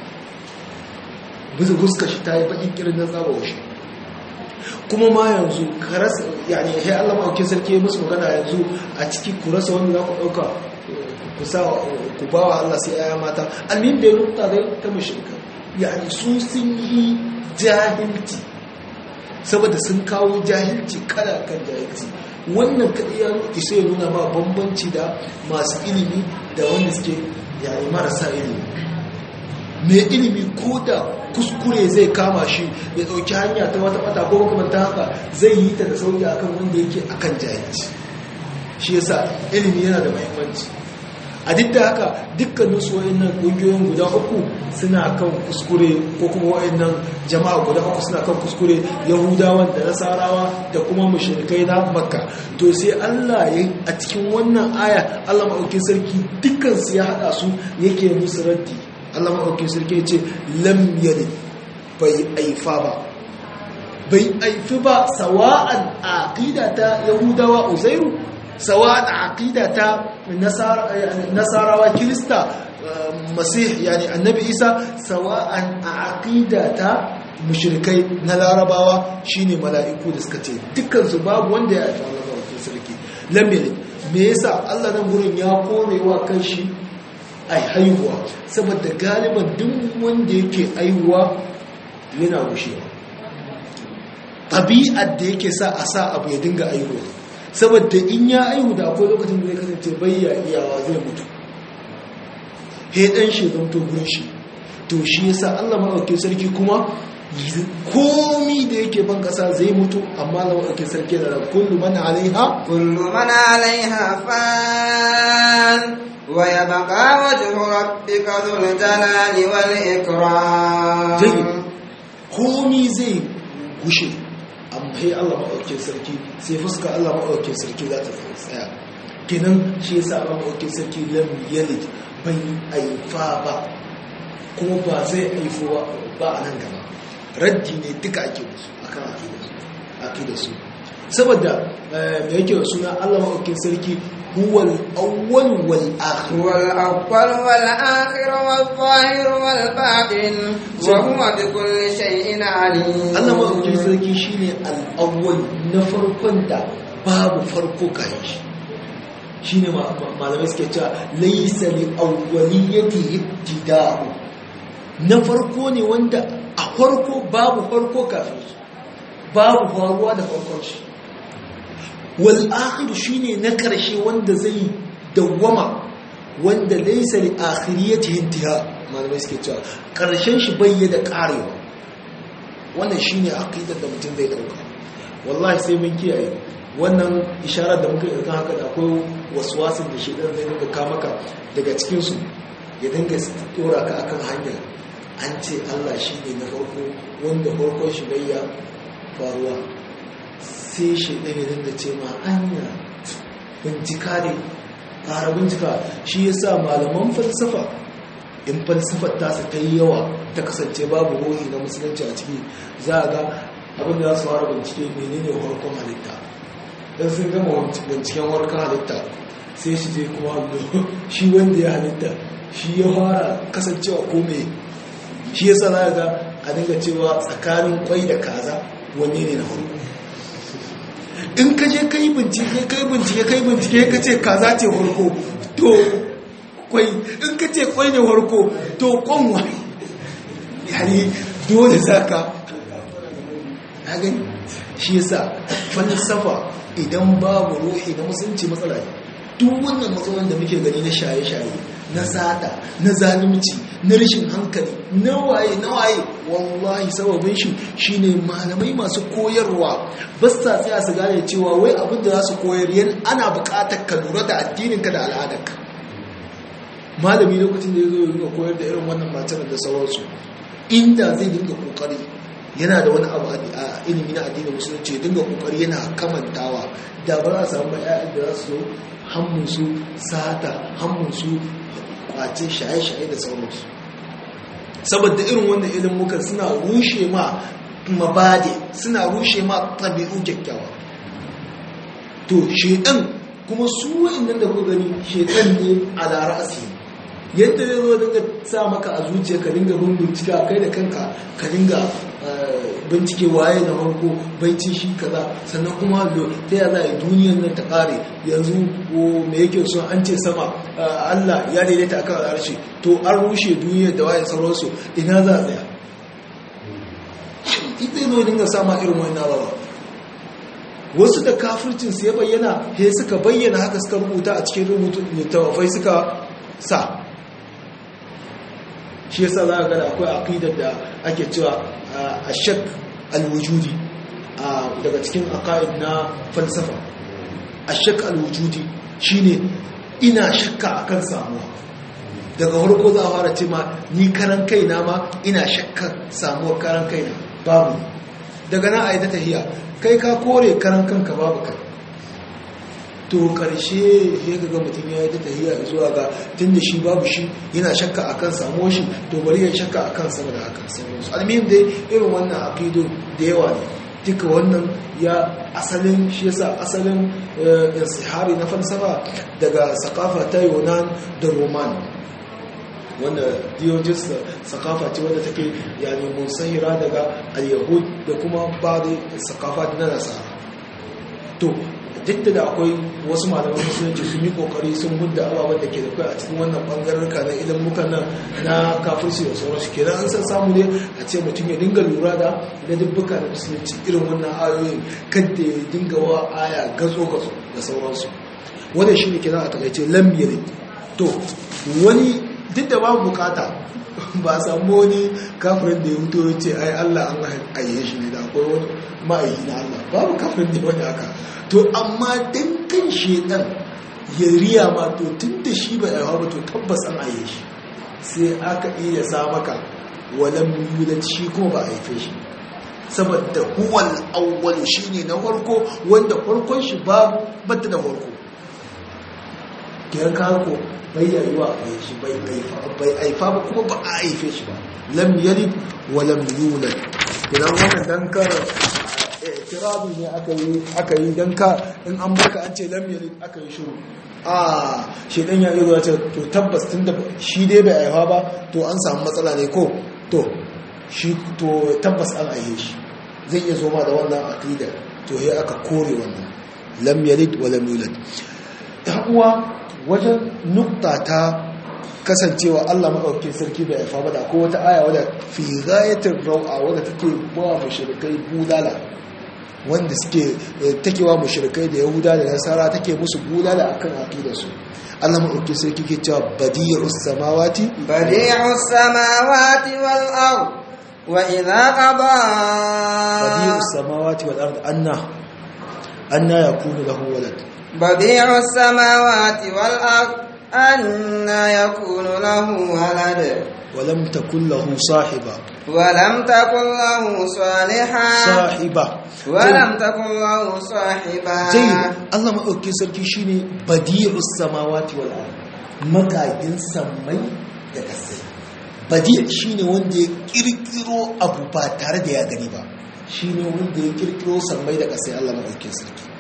Speaker 1: bisa guska shi ta yi bakin kirin na tsaba wushi kuma ma yanzu karasa yani ya Allah ma'aukin sarki musu magana yanzu a ciki ku rasa wanda za ku ɗauka ku sa ku ba wa Allah sai aya mata almin da ya rubuta dai ta mashirka yani su sun yi jahilci saboda sun kawo jahilci kada kan jahilci wannan kaɗai ya isa ya nuna ba bambanci da masu ilimi da wanda suke yani marasa ilimi mai ilimi ko da kuskure zai kama shi ya ɗauki hanya ta wata wata ko makamanta haka zai yi ta da sauki akan wanda yake akan jahilci shi yasa ilimi yana da mahimmanci a duk da haka dukkanin su wayannan ƙungiyoyin guda uku suna kan kuskure ko kuma wayannan jama'a guda uku suna kan kuskure yahudawan da nasarawa da kuma mushrikai na makka to sai Allah ya a cikin wannan aya Allah maɗaukin sarki dukkan su ya haɗa su yake musu raddi Allah maɗaukin sarki ya ce lam yalid bai aifa ba bai aifi ba sawa'an aqida ta yahudawa uzairu sawa'an aqida ta nasarawa kirista masih yani annabi isa sawa'an aqida ta mushrikai na larabawa shine mala'iku da suka ce dukkan su babu wanda ya aifa Allah maɗaukin sarki lam yalid me yasa Allah nan gurin ya korewa kanshi ai haihuwa saboda galiban duk wanda yake aihuwa yana gushewa ɗabi'ar da yake sa a sa abu ya dinga aihuwa saboda in ya aihu da akwai lokacin da zai kasance bayya iyawa zai mutu he ɗan shi zan to gurin shi to shi yasa Allah maɗauki sarki kuma komi da yake ban ƙasa zai mutu amma Allah maɗauki sarki da kullu man alaiha
Speaker 2: kullu man alaiha fan ويبقى وجه ربك ذو الجلال والإكرام
Speaker 1: جيد komi zai gushe amma sai Allah maɗaukin sarki sai fuska Allah maɗaukin sarki za ta tsaya kenan shi yasa Allah maɗaukin sarki lam yalid bai aifa ba kuma ba zai haifo ba a nan gaba raddi ne duka ake musu akan aqidar su saboda da yake da suna Allah maɗaukin sarki huwal awwal wal akhir
Speaker 2: wal awwal wal akhir wal zahir wal batin wa huwa bi kulli shay'in alim
Speaker 1: Allah maɗaukin sarki shine al awwal na farkon da babu farko kai shi shine malamai suke cewa laysa li awwaliyati ibtida'u na farko ne wanda a farko babu farko kafin shi babu faruwa da farkon shi wal akhir shine na karshe wanda zai dawwama wanda laysa li akhiriyatihi intiha malamai suke cewa karshen shi bai da karewa wannan shine aqidar da mutum zai dauka wallahi sai mun kiyaye wannan isharar da muka yi kan haka da akwai waswasin da shedan zai dinga ka maka daga cikin su ya dinga tora ka akan hanya an ce Allah shine na farko wanda farkon shi bai ya faruwa sai shi ɗaya ya dinga ce ma anya bincika ne ƙara bincika shi ya sa malaman falsafa in falsafar tasa ta yi yawa ta kasance babu ruhi na musulunci a ciki za a ga abin da za su fara bincike menene harkon halitta don sun gama binciken harkon halitta sai shi je kuma shi wanda ya halitta shi ya fara kasancewa ko me shi ya sa za a ga a dinga cewa tsakanin kwai da kaza wanne ne na farko in ka je kai bincike kai bincike kai bincike ka ce kaza ce farko to kwai in ka ce kwai ne farko to kwanwa yani dole zaka ya gani shi yasa falsafa idan babu ruhi na musulunci matsala ne duk wannan matsalan da muke gani na shaye-shaye na sata na zalunci na rashin hankali na waye na waye wallahi sababin shi shine malamai masu koyarwa ba sa tsaya su gane cewa wai abin da za su koyar yan ana buƙatar ka lura da addininka da al'adarka malami lokacin da ya zo ya koyar da irin wannan matar da sauransu inda zai dinga kokari yana da wani abu a ilimi na addinin musulunci dinga kokari yana kamantawa da ba za a samu ƴaƴan da za su zo hammunsu sata hammunsu kwace shaye-shaye da sauransu saboda irin wannan ilimukan suna rushe ma mabade suna rushe ma tabi'u kyakkyawa to shedan kuma su wa'annan da kuka gani shedan ne a lara asiri yadda zai zo dinga sa maka a zuciya ka dinga bin bincika kai da kanka ka dinga bincike waye na farko baicin shi kaza sannan kuma ta yaya za a yi duniyar nan ta kare yanzu me yake so an ce sama Allah ya daidaita akan harshe to an rushe duniyar da waye sauransu ina za a tsaya ita zo dinga sama irin wani nawawa wasu da kafircin su ya bayyana he suka bayyana haka suka rubuta a cikin rubutu littafai suka sa shi yasa za ga da akwai aqidar da ake cewa ashak alwujudi daga cikin aqaid na falsafa ashak alwujudi shine ina shakka akan samuwa daga farko za a fara ce ma ni karan kaina ma ina shakka samuwar karan kaina babu daga na aida tahiya kai ka kore karan kanka babu kai to karshe ya ga mutum ya yi ta tahiya zuwa ga tun da shi babu shi yana shakka akan samuwar shi to bari ya shakka akan sama da hakan sauransu almihim dai irin wannan aqidu da yawa ne duka wannan ya asalin shi yasa asalin insihari na falsafa daga sakafa ta yunan da roman wanda diogenes da sakafa ce wanda take yani musahira daga al-yahud da kuma ba da sakafa na nasara to duk da akwai wasu malaman musulunci sun yi kokari sun hudda ababen da ke da kai a cikin wannan bangararka na idan muka nan na kafirci da sauransu kenan an san samu ne a ce mutum ya dinga lura da da dubbuka da musulunci irin wannan ayoyin kadda ya dinga wa aya gazo gazo da sauransu wannan shine kenan a takaice lambiyar to wani duk da babu bukata ba a samu wani kafirin da ya fito ya ce ai Allah an aiye shi ne da akwai wani ma'aiki na Allah babu kafirin da wani haka to amma dan kan shedan ya riya ma to tun da shi ba aiwa ba to tabbas an aiye shi sai aka iya sa maka walam yulad shi kuma ba a haife shi saboda huwal awwal shine na farko wanda farkon shi babu batta da farko kiyan ka ko bai yayuwa bai shi bai bai aifa ba kuma ba a aife shi ba lam yalid wa lam yulad idan wannan dan ka tirabi ne aka yi aka yi dan ka in an baka an ce lam yalid aka yi shiru a shi dan ya iya ce to tabbas tunda shi dai bai aifa ba to an samu matsala ne ko to shi to tabbas an aihe shi zai iya zo ma da wannan aqida to sai aka kore wannan lam yalid wa lam yulad uwa wajen nukta ta kasancewa Allah maɗauki sarki bai haifa ba da ko wata aya wadda fi ghayatin rau'a wadda take ba mushrikai bulala wanda suke takewa mushrikai da yahuda da nasara take musu bulala akan aqidarsu Allah maɗauki sarki ke cewa badi'us samawati
Speaker 2: badi'us samawati wal ard wa idha qada
Speaker 1: badi'us samawati wal ard anna anna yakunu lahu walad
Speaker 2: بديع السماوات والأرض أنا يكون له ولد
Speaker 1: ولم تكن له صاحبة
Speaker 2: ولم تكن له صالحا
Speaker 1: صاحبة
Speaker 2: ولم تكن له صاحبا
Speaker 1: جيد الله ما أوكي سركي شيني بديع السماوات والأرض مقاين سمي يكسي بديع شيني وندي كيركيرو أبو باتار دي أغني با شيني وندي كيركيرو سمي يكسي الله ما أوكي سركي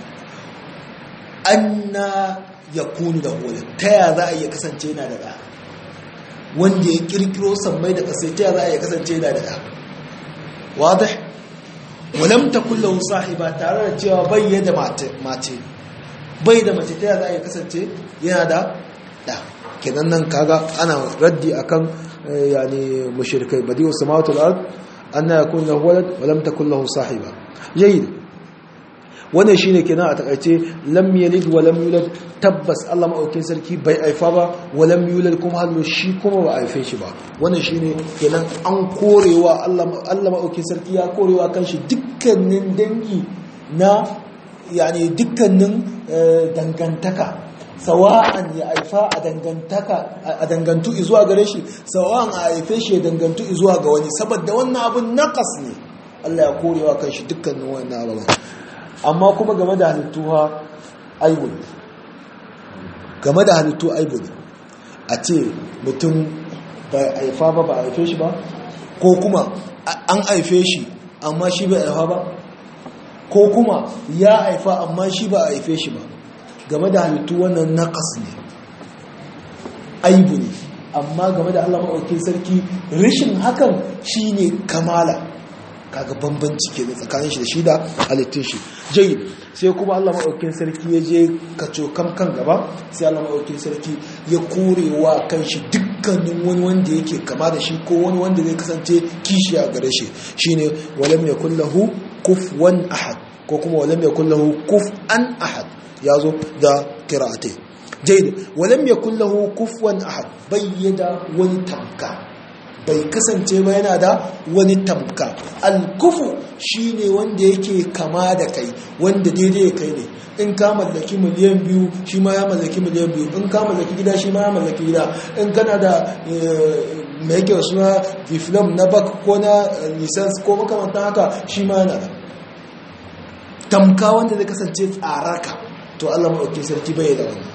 Speaker 1: anna ya kunu da hulun ta ya za a iya kasance yana da ɗa wanda ya kirkiro sammai da ƙasai ta ya za a iya kasance yana da ɗa wadda walamta kullum sahiba tare da cewa bai yadda mace bai da mace ta ya za a iya kasance yana da ɗa kenan nan kaga ana raddi akan yani mushrikai badi'u samawati wal ard anna yakun lahu walad wa lam takul lahu sahiba jayyid wannan shine kenan a takaice lam yalid wa lam yulad tabbas Allah maɗaukin sarki bai aifa ba wa lam yulad kuma hallo shi kuma ba aife shi ba wannan shine kenan an korewa Allah Allah maɗaukin sarki ya korewa kanshi dukkanin dangi na yani dukkanin dangantaka sawa'an ya aifa a dangantaka a dangantu zuwa gare shi sawa'an a aife shi ya dangantu zuwa ga wani saboda wannan abun naqas ne Allah ya korewa kanshi dukkanin wannan abubuwan amma kuma game da halittu ha aibu ne game da halittu aibu ne a ce mutum bai haifa ba ba a haife shi ba ko kuma an haife shi amma shi bai haifa ba ko kuma ya haifa amma shi ba a haife shi ba game da halittu wannan naƙas ne aibu ne amma game da allah maɗauki sarki rishin hakan shi ne kamala kaga bambanci ke tsakanin shi da shi da halittun shi jai sai kuma Allah maɗaukin sarki ya je kaco kam kan gaba sai Allah maɗaukin sarki ya korewa kan shi dukkanin wani wanda yake kama da shi ko wani wanda zai kasance kishi a gare shi shine walam yakul lahu kufuwan ahad ko kuma walam yakul lahu kuf'an ahad yazo da qira'atai jaid walam yakul lahu kufuwan ahad bayyada wani tamka bai kasance ba yana da wani tamka alkufu shine wanda yake kama da kai wanda daidai ya kai ne in ka mallaki miliyan biyu shi ma ya mallaki miliyan biyu in ka mallaki gida shi ma ya mallaki gida in kana da mai yake suna diflam na bak ko na lisans ko makamantan haka shi ma yana da tamka wanda zai kasance tsaraka to allah maɗauki sarki bai da wani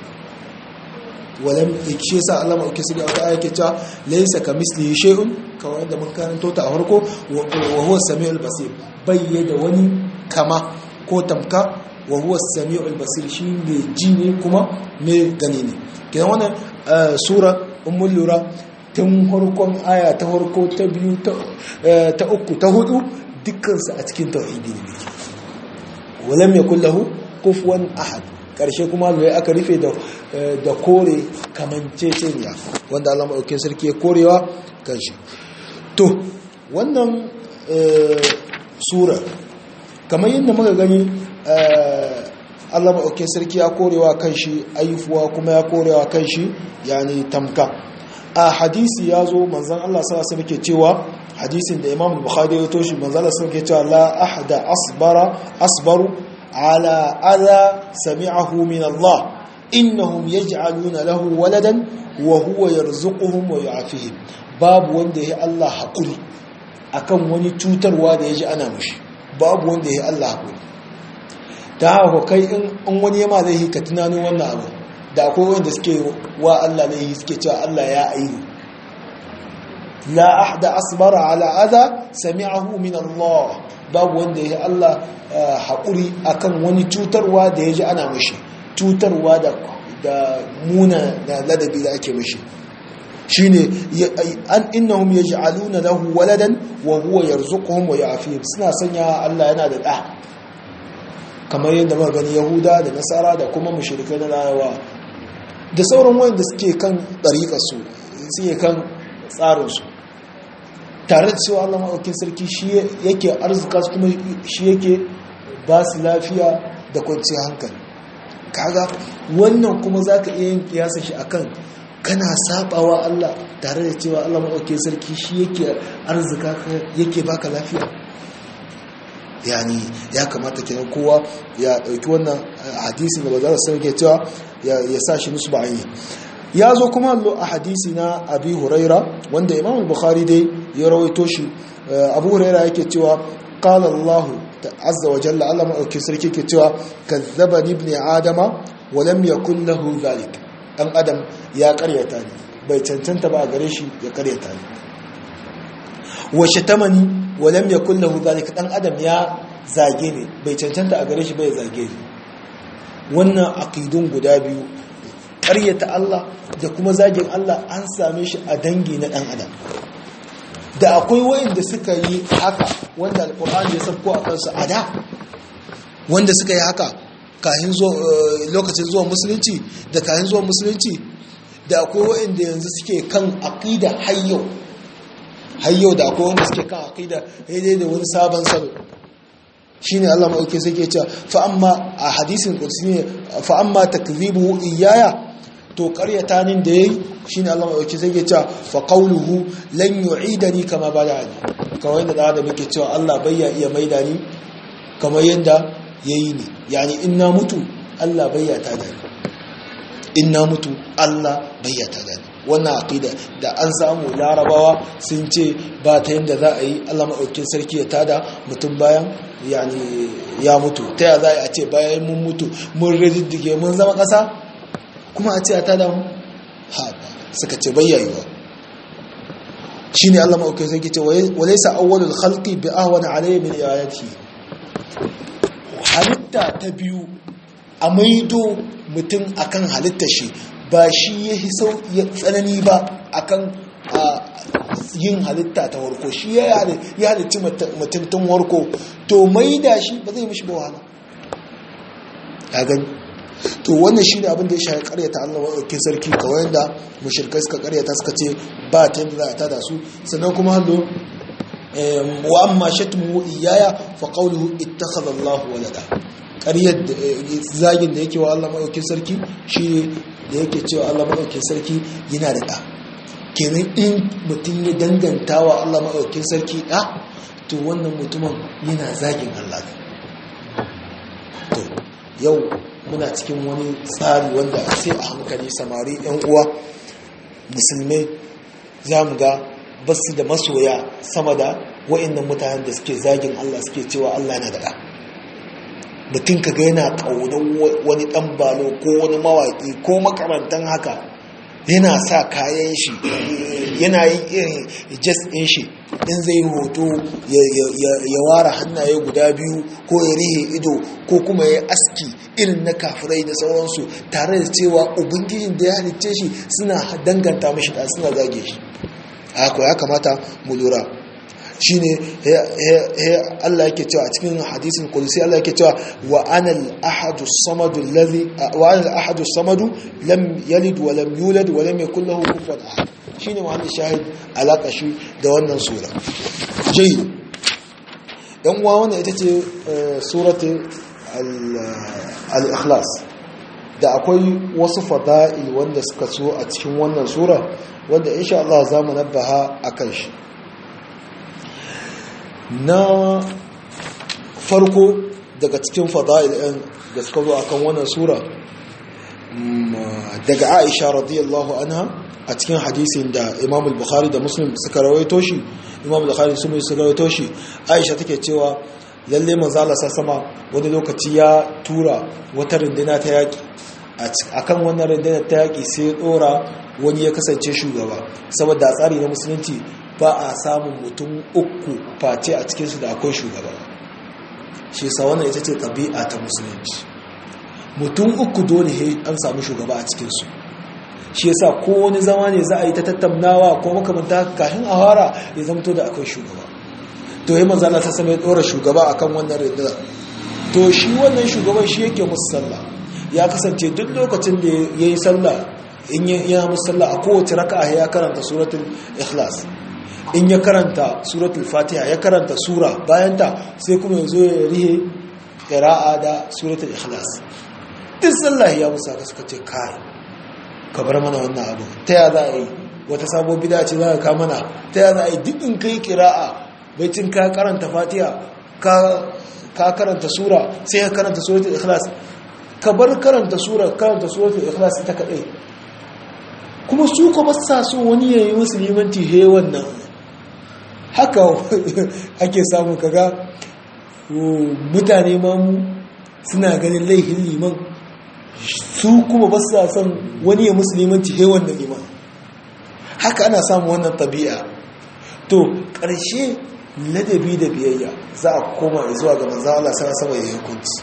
Speaker 1: walam shi yasa Allah ma ukisi da wata ayake cewa laysa kamislihi shay'un kawai da mun karanto ta a farko wa huwa samiul basir bayyada wani kama ko tamka wa huwa samiul basir shi ne ji ne kuma me gani ne kidan wannan sura ummul lura tun farkon aya ta farko ta biyu ta uku ta hudu dukkan su a cikin tauhidi ne walam yakul lahu kufuwan ahad karshe kuma zai aka rufe da kore kamanceceniya wanda Allah maɗaukin sarki ya korewa kanshi to wannan sura kamar yadda muka gani Allah maɗaukin sarki ya korewa kanshi aifuwa kuma ya korewa kanshi yani tamka a hadisi ya zo manzan Allah sa sa ke cewa hadisin da imam bukhari ya toshi manzan Allah sa ke cewa la ahda asbara asbaru على أذى سمعه من الله إنهم يجعلون له ولدا وهو يرزقهم ويعافيهم باب wanda ya Allah hakuri akan wani cutarwa da yaji ana mushi babu wanda ya Allah hakuri ta haka kai in wani yama zai yi ka tunanin wannan abu da akwai wanda suke wa Allah ne suke cewa Allah ya aihu la ahda asbara ala adha sami'ahu min Allah babu wanda ya Allah haƙuri akan wani cutarwa da ya ji ana mashi cutarwa da da muna da ladabi da ake mashi shine an innahum yaj'aluna lahu waladan wa huwa yarzuquhum wa ya'fihim suna sanya Allah yana da da kamar yadda muka gani Yahuda da Nasara da kuma mushrikai na Larabawa da sauran wanda suke kan dariƙar su suke kan tsarin su tare da cewa Allah maɗaukin sarki shi yake arzika su kuma shi yake ba su lafiya da kwanciyar hankali kaga wannan kuma za ka iya yin kiyasa shi akan kana sabawa Allah tare da cewa Allah maɗaukin sarki shi yake arzika yake baka lafiya yani ya kamata kenan kowa ya ɗauki wannan hadisin da ba za su sauke cewa ya sa shi musu ba'ayi ya zo kuma a hadisi na abi huraira wanda imam bukhari dai ya rawaito shi abu huraira yake cewa qala allah azza wa jalla allah maɗauki sarki ke cewa kazzaba ibn adama wa lam yakul lahu zalik dan adam ya karyata ni bai cancanta ba a gare shi ya karyata ni wa shatamani wa lam yakul lahu zalik dan adam ya zage ni bai cancanta a gare shi bai zage ni wannan aqidun guda biyu ƙaryata Allah da kuma zagin Allah an same shi a dangi na ɗan adam da akwai wayanda suka yi haka wanda alƙur'ani ya sabko a kansu a da wanda suka yi haka kahin lokacin zuwa musulunci da kahin zuwa musulunci da akwai wayanda yanzu suke kan aqida hayyau hayyau da akwai wanda suke kan aqida daidai da wani sabon salo shine Allah maɗauki sai ke cewa fa amma a hadisin kursi ne fa amma takzibu iyaya to ƙaryata nin da yayi shine Allah maɗauki sai ke cewa fa qawluhu lan yu'idani kama bada'ani kawai da da muke cewa Allah bai ya iya maida ni kamar yanda yayi ni yani in na mutu Allah bai ya tada ni in na mutu Allah bai ya tada ni wannan aqida da an samu larabawa sun ce ba ta yanda za a yi Allah maɗaukin sarki ya tada mutum bayan yani ya mutu ta ya za a ce bayan mun mutu mun riddige mun zama ƙasa kuma a ce a tada mu haɗa suka ce bayyayuwa shi ne Allah ma'aukai zai ce wale sa awwalul khalqi bi ahwana alayhi min ayati halitta ta biyu a maido mutum akan halitta shi ba shi ya sau ya tsanani ba akan yin halitta ta warko shi ya halitti mutum tun warko to mai da shi ba zai mishi ba wahala ya gani to wannan shi ne abin da ya shafi karyata allah waɗauki sarki kawai da mashirkai suka karyata suka ce ba ta yadda za a tada su sannan kuma hallo wa amma shatmu iyaya fa qawluhu ittakhadha allah walada ƙaryar zagin da yake wa allah maɗaukin sarki shi ne da yake cewa allah maɗaukin sarki yana da ɗa kenan in mutum ya danganta wa Allah maɗaukin sarki ɗa to wannan mutumin yana zagin Allah ne to yau muna cikin wani tsari wanda sai a hankali samari yan uwa musulmai za mu ga basu da masoya sama da wa'annan mutanen da suke zagin Allah suke cewa Allah na da ɗa mutum ka ga yana ƙaunar wani ɗan balo ko wani mawaƙi ko makarantar haka yana sa kayan shi yana yin irin jas ɗin shi in zai hoto ya ware hannaye guda biyu ko ya rihe ido ko kuma ya aski irin na kafirai da sauransu tare da cewa ubangijin da ya halicce shi suna danganta mashi da suna zage shi haka ya kamata mu lura shi ne Allah yake cewa a cikin hadisin kudusi Allah yake cewa wa anal ahadu samadu allazi wa anal ahadu samadu lam yalid wa lam yulad wa lam yakul lahu kufuwan ahad shine mahallin shahid alaka shi da wannan sura jayi dan uwa wannan ita ce suratu al-ikhlas da akwai wasu fada'il wanda suka so a cikin wannan sura wanda insha Allah za mu nabbaha akan shi na farko daga cikin fada'il ɗin da suka zo akan wannan sura daga Aisha radiyallahu anha a cikin hadisin da Imam al-Bukhari da Muslim suka rawaito shi Imam al-Bukhari sun suka rawaito shi Aisha take cewa lalle manzo Allah sama wani lokaci ya tura wata runduna ta yaki a kan wannan rundunar ta yaƙi sai ɗora wani ya kasance shugaba saboda a tsari na musulunci ba a samun mutum uku face a cikinsu da akwai shugaba shi sa wannan ita ce ɗabi'a ta musulunci mutum uku dole he an samu shugaba a cikinsu shi yasa ko wani zama ne za a yi ta tattaunawa ko makamanta kafin a fara ya zamto da akwai shugaba to yi manzala ta sama ya ɗora shugaba akan wannan rundunar to shi wannan shugaban shi yake musu sallah ya kasance duk lokacin da ya yi sallah in ya musu sallah a kowace raka'a ya karanta suratul ikhlas in ya karanta suratul fatiha ya karanta sura bayan ta sai kuma ya zo ya rihe qira'a da suratul ikhlas duk sallah ya musu haka suka ce kai ka bar mana wannan abu ta ya za a yi wata sabon bida ce za ka ka mana ta ya za a yi duk in kai qira'a baitin ka karanta fatiha ka ka karanta sura sai ka karanta suratul ikhlas ka bar karanta sura karanta suratul ikhlas ta kadai kuma su kuma sa so wani yayi musulmanci he wannan haka ake samu kaga mutane ma mu suna ganin laihin liman su kuma ba sa son wani ya musulmanci he wannan liman haka ana samu wannan tabi'a to ƙarshe ladabi da biyayya za a koma zuwa ga manzan Allah sana sama ya hukunci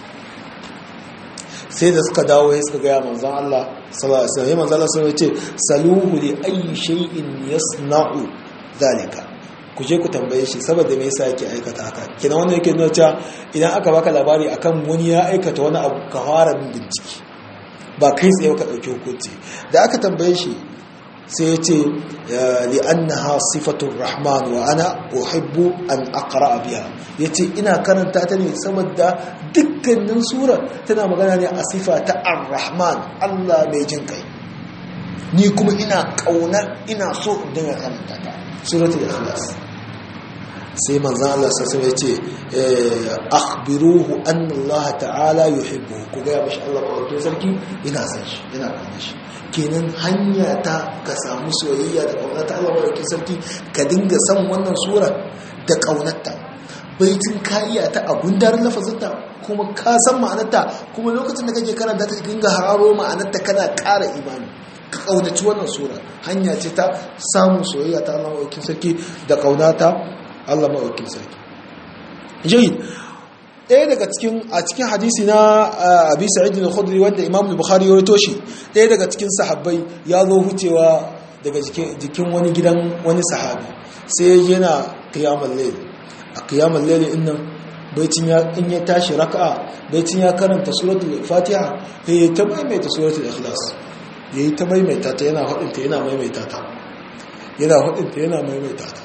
Speaker 1: sai da suka dawo ya suka gaya manzan Allah sallallahu alaihi wasallam manzan Allah sallallahu alaihi wasallam ce saluhu li ayyi shay'in yasna'u zalika ku je ku tambaye shi saboda me yasa yake aikata haka kina wannan yake nuna cewa idan aka baka labari akan wani ya aikata wani abu ka fara bin bincike ba kai tsaye ka dauki hukunci da aka tambaye shi sai ya ce li'annaha sifatun rahman wa ana uhibbu an aqra biha yace ina karanta ta ne saboda dukkanin sura tana magana ne a sifa ta ar-rahman Allah mai jin kai ni kuma ina kaunar ina so in dinga karanta ta suratul ikhlas sai manzon Allah sai ya ce akhbiruhu anna Allah ta'ala yuhibbu ku ga mashi Allah ba sarki ina san shi ina kaunar shi kenan hanya ta ka samu soyayya da ƙaunar ta Allah madaukakin sarki ka dinga san wannan sura da ƙaunarta baitin ka iya ta a gundarin lafazinta kuma ka san ma'anarta kuma lokacin da kake karanta ta dinga hararo ma'anarta kana ƙara imani ka ƙaunaci wannan sura hanya ce ta samun soyayya ta Allah madaukakin sarki da ƙaunata Allah madaukakin sarki jayyid ɗaya daga cikin a cikin hadisi na abi sa'id al-khudri wanda imam al-bukhari ya rawaito shi ɗaya daga cikin sahabbai ya zo hucewa daga jikin wani gidan wani sahabi sai yana qiyamul layl a qiyamul layl din nan baicin ya in ya tashi raka'a baicin ya karanta suratul fatiha eh ta maimaita suratul ikhlas yayi ta maimaita ta yana hadin ta yana maimaita ta yana hadin ta yana maimaita ta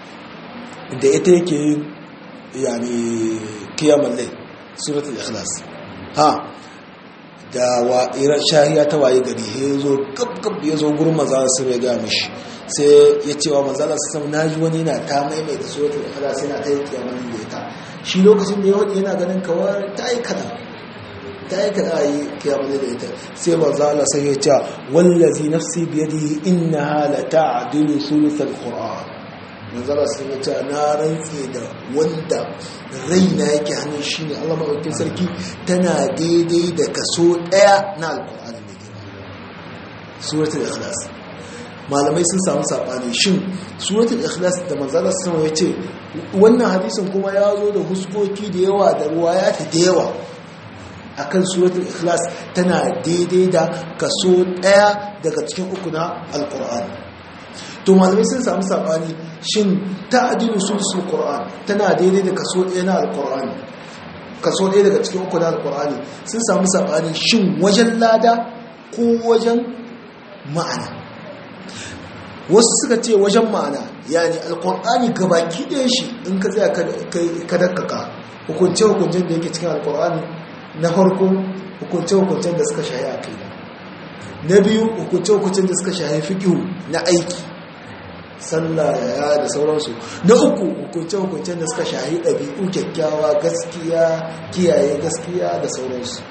Speaker 1: da ita yake yin yani kiyamar lai suratul ikhlas ha da wa iran shahiya ta waye gari ya zo gab ya zo gurin manzala sun ya ga mishi sai ya ce wa manzala sun na ji wani na ta maimaita suratul ikhlas yana ta yi kiyamar da ita shi lokacin da ya wadi yana ganin kawar ta yi kada ta yi kada a yi kiyamar da ita sai manzala sai ya ce wallazi nafsi biyadihi innaha la ta'dilu sulusul qur'an manzara sun yi ta na rantse da wanda raina yake hannun shi ne allah maɗaukin sarki tana daidai da kaso ɗaya na alkur'ani mai girma suratul ikhlas malamai sun samu saɓani shin suratul ikhlas da manzara sun ya ce wannan hadisin kuma ya zo da huskoki da yawa da ruwaya ta da yawa akan suratul ikhlas tana daidai da kaso ɗaya daga cikin uku na alkur'ani to malamai sun samu sabani shin ta'dilu sulsul qur'an tana daidai da kaso ɗaya na alqur'ani kaso ɗaya daga cikin uku na alqur'ani sun samu sabani shin wajen lada ko wajen ma'ana wasu suka ce wajen ma'ana yani alqur'ani gabaki ɗaya shi in ka tsaya ka dakkaka hukunce hukuncen da yake cikin alqur'ani na farko hukunce hukuncen da suka shahi aqida na biyu hukunce hukuncen da suka shahi fiqh na aiki sallah ya da sauransu na uku hukunce-hukuncen da suka shahi ɗabi'u kyakkyawa gaskiya kiyaye gaskiya da sauransu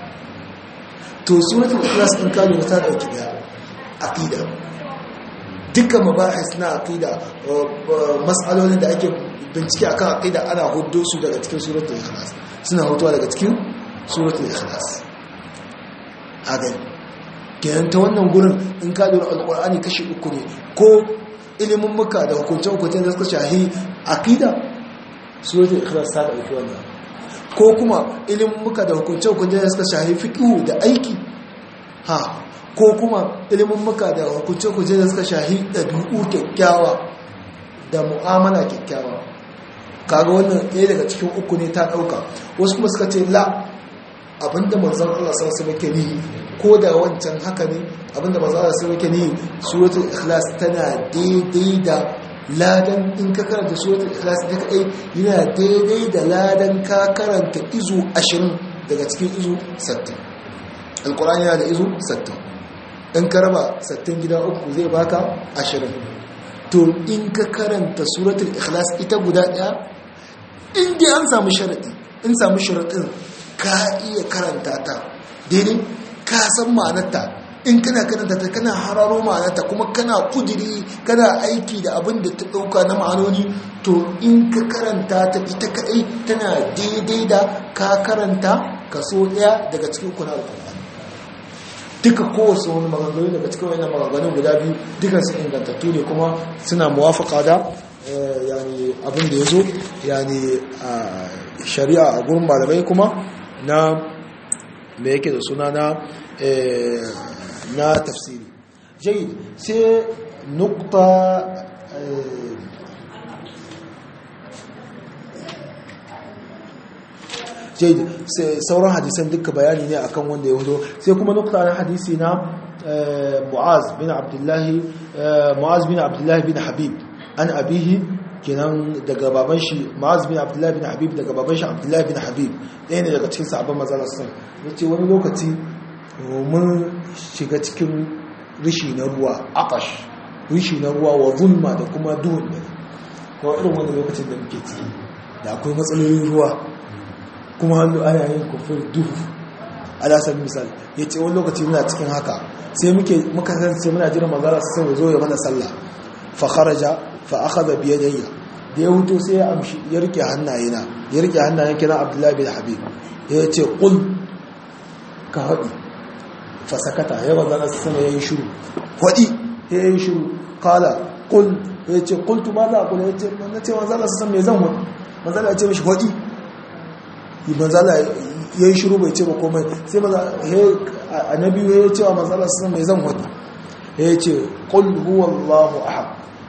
Speaker 1: to suratul ikhlas in ka lura ta dauki da aqida dukkan mabahis na aqida mas'alolin da ake bincike akan aqida ana huddo su daga cikin suratul ikhlas suna hutuwa daga cikin suratul ikhlas a gani kenan ta wannan gurin in ka lura alkur'ani kashi uku ne ko ilimin muka da hukunce-hukunce da suka shahi akida suratul ikhlas ta ɗauki wannan ko kuma ilimin muka da hukunce-hukunce da suka shahi fiqhu da aiki ha ko kuma ilimin muka da hukunce-hukunce da suka shahi ɗabi'u kyakkyawa da mu'amala kyakkyawa kaga wannan ɗaya daga cikin uku ne ta ɗauka wasu kuma suka ce la abinda manzon Allah sallallahu alaihi wasallam ni ko da wancan haka ne abinda manzon Allah sallallahu alaihi wasallam ni suratul ikhlas tana daidai da ladan in ka karanta suratul ikhlas ta kai yana daidai da ladan ka karanta izu 20 daga cikin izu 60 alqur'ani yana da izu 60 in ka raba 60 gida uku zai baka 20 to in ka karanta suratul ikhlas ita guda daya in dai an samu sharadi in samu sharadin ka iya karanta ta daidai ka san ma'anarta in kana karanta ta kana hararo ma'anarta kuma kana kudiri kana aiki da abin da ta dauka na ma'anoni to in ka karanta ta ita kadai tana daidai da ka karanta kaso daya daga cikin kuna alkur'ani duka kowace wani maganganu daga cikin wani maganganu guda biyu duka su ingantattu ne kuma suna muwafaka da yani abin da ya zo yani shari'a a gurin malamai kuma na me yake da suna na na tafsiri jayi sai nukta jayi sauran hadisan duka bayani ne akan wanda ya hudo sai kuma nukta na hadisi na mu'az bin abdullahi mu'az bin abdullahi bin habib an abihi kenan daga baban shi ma'az bin abdullahi bin habib daga baban shi abdullahi bin habib ɗaya ne daga cikin sahabban mazalar sun ya ce wani lokaci mun shiga cikin rishi na ruwa akash rishi na ruwa wa zulma da kuma duhun da kuma irin wani lokacin da muke ciki da akwai matsalolin ruwa kuma hannu ana yin kufur duhu alasar misal ya ce wani lokaci muna cikin haka sai muka kasance muna jiran mazalar sun zo ya mana sallah fa kharaja fa akhadha bi yadayya da ya huto sai ya amshi ya rike hannayena ya rike hannayen kira abdullahi bin habib ya ce qul ka hadi fa sakata ya wanda na sama yayin shiru hadi yayin shiru qala qul ya ce qultu ma za qul ya ce na ce manzo Allah san me zan hadi manzo Allah ya ce mishi hadi manzo Allah yayin shiru bai ce ba komai sai manzo he annabi ya ce wa manzo Allah san me zan hadi ya ce qul huwallahu ahad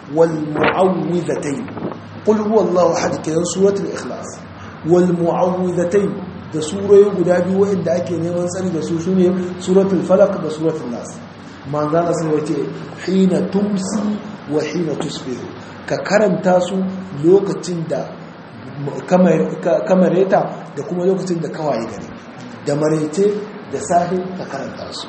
Speaker 1: والمعوذتين قل هو الله احد كده سوره الاخلاص والمعوذتين da suroyi guda biyu waɗanda ake neman tsari da su sune suratul falaq da suratul nas manzana sun wace hina tumsi wa hina tusbihu ka karanta su lokacin da kamareta da kuma lokacin da kawai gari da marece da sahi ka karanta su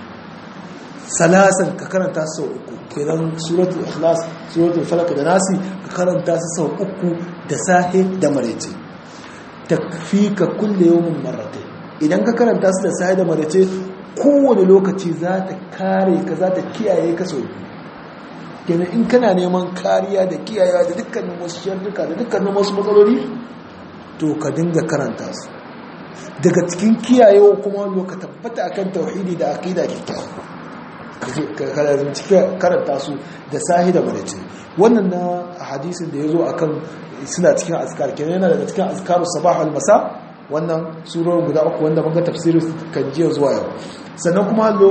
Speaker 1: salasan ka karanta su sau uku kenan suratul ikhlas suratul falaq da nasi ka karanta su sau uku da sahe da marece takfika kulle yawmin marratayn idan ka karanta su da sahe da marece kowane lokaci za ta kare ka za ta kiyaye ka sau kenan in kana neman kariya da kiyayewa da dukkanin wasu sharruka da dukkanin wasu matsaloli to ka dinga karanta su daga cikin kiyayewa kuma ka tabbata akan tauhidi da aqida kyakkyawa karanta su da sahi da marace wannan na hadisin da ya zo a kan suna cikin azkar kenan yana daga cikin azkaru sabah al-masa wannan surar guda uku wanda muka tafsirin kan jiya zuwa yau sannan kuma hallo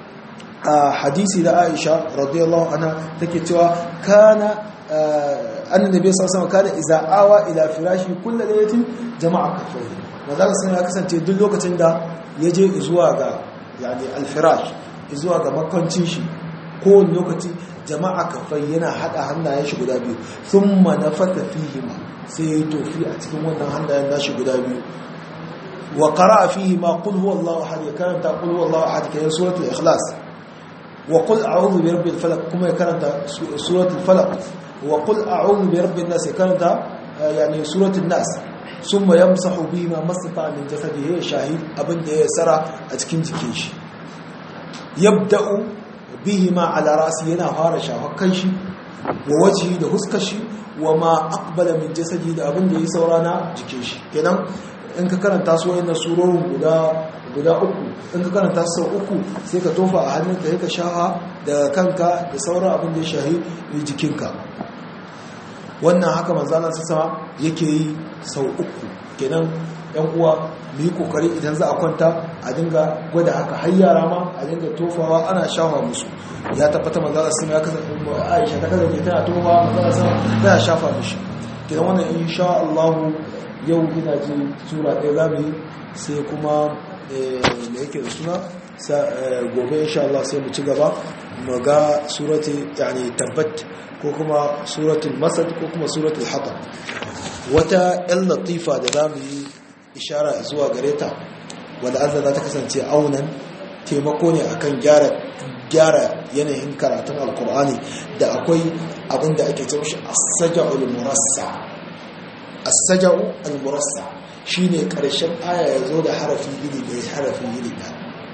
Speaker 1: a hadisi da Aisha radiyallahu anha take cewa kana annabi sallallahu alaihi wasallam kana idza awa ila firashi kullu laylatin jama'a kafai wanda sun ya kasance duk lokacin da yaje zuwa ga yani al-firash zuwa ga makwancin shi kowane lokaci jama'a kafai yana hada hannayen shi guda biyu sun manafata fihima sai ya yi tofi a cikin wannan hannayen nashi guda biyu wa qara'a fihi ma qul huwallahu ahad ya karanta qul huwallahu ahad kayan suratul ikhlas wa qul a'udhu bi rabbil falaq kuma ya karanta suratul falaq wa qul a'udhu bi rabbin nas ya karanta yani suratul nas summa yamsahu bima masata min jasadihi shahid abinda ya sara a cikin jikin shi yabda'u bihima ala rasi yana fara shafar kanshi wa wajhi da huskar shi wa ma aqbala min jasadi da abin da yi saura na jikin shi kenan in ka karanta su wayannan surorin guda guda uku in ka karanta sau uku sai ka tofa a hannunka sai ka shaha da kanka da sauran abin da ya shahi jikinka wannan haka manzana su sama yake yi sau uku kenan yan uwa mu yi kokari idan za a kwanta a dinga gwada haka har yara ma a dinga tofawa ana shafa musu ya tabbata manzana su ya kasance aisha ta kasance tana tofawa manzana su tana shafa mishi kenan wannan insha Allah yau ina ji sura ɗaya za mu yi sai kuma da yake da suna gobe insha Allah sai mu ci gaba mu ga surati yani tabbat ko kuma suratul masad ko kuma suratul hatab wata yan latifa da za mu yi ishara zuwa gare ta wadda azza za ta kasance aunan taimako ne akan gyara gyara yanayin karatun alkur'ani da akwai abin da ake cewa shi as-saja'ul murassa as-saja'u al-murassa shine karshen aya ya zo da harafi iri da harafi iri da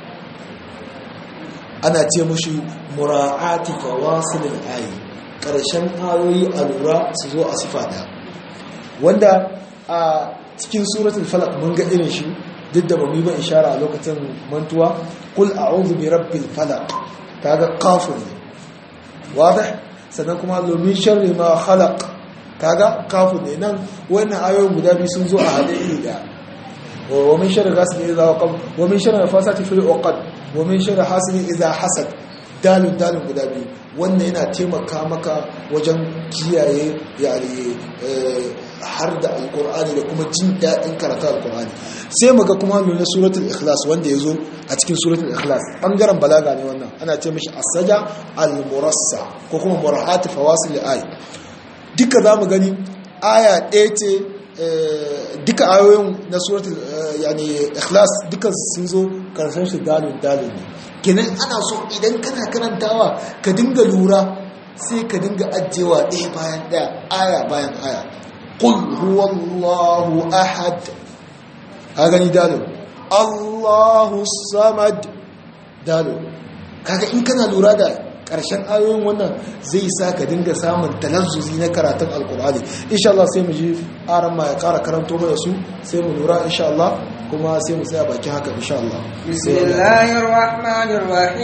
Speaker 1: ana ce mushi mura'ati fawasilil ayi karshen ayoyi a lura su zo a sifa da wanda a cikin suratul falaq mun ga irin shi duk da bamu yi ba ishara a lokacin mantuwa kul a'udhu bi rabbil falaq kaga kafin ne wadah sannan kuma domin sharri ma khalaq kaga kafin ne nan wannan ayoyin guda biyu sun zo a hade iri daya wa min sharri ghasiqin idha waqab wa min sharri nafasati fil uqad wa min sharri hasidin idha hasad dalin dalin guda biyu wannan yana taimaka maka wajen kiyaye yani har da alkur'ani da kuma jin daɗin karatu alkur'ani sai muga kuma nuna suratul ikhlas wanda ya zo a cikin suratul ikhlas ɓangaren balaga ne wannan ana ce mashi asaja al-murassa ko kuma murahati fawasil ay duka za mu gani aya ɗaya ce duka ayoyin na suratul yani ikhlas duka sun zo karshen shi dalil dalil ne kenan ana so idan kana karantawa ka dinga lura sai ka dinga ajiyewa ɗaya bayan ɗaya aya bayan aya قل هو الله أحد هذا دالو الله الصمد دالو kaga in kana lura da ƙarshen ayoyin wannan zai sa ka dinga samun talazzuzi na karatun alkur'ani insha Allah sai mu ji aran ma ya ƙara karanto mana su sai mu lura insha Allah kuma sai mu tsaya bakin haka insha Allah
Speaker 2: bismillahir rahmanir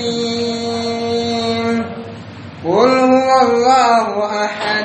Speaker 2: rahim qul huwallahu ahad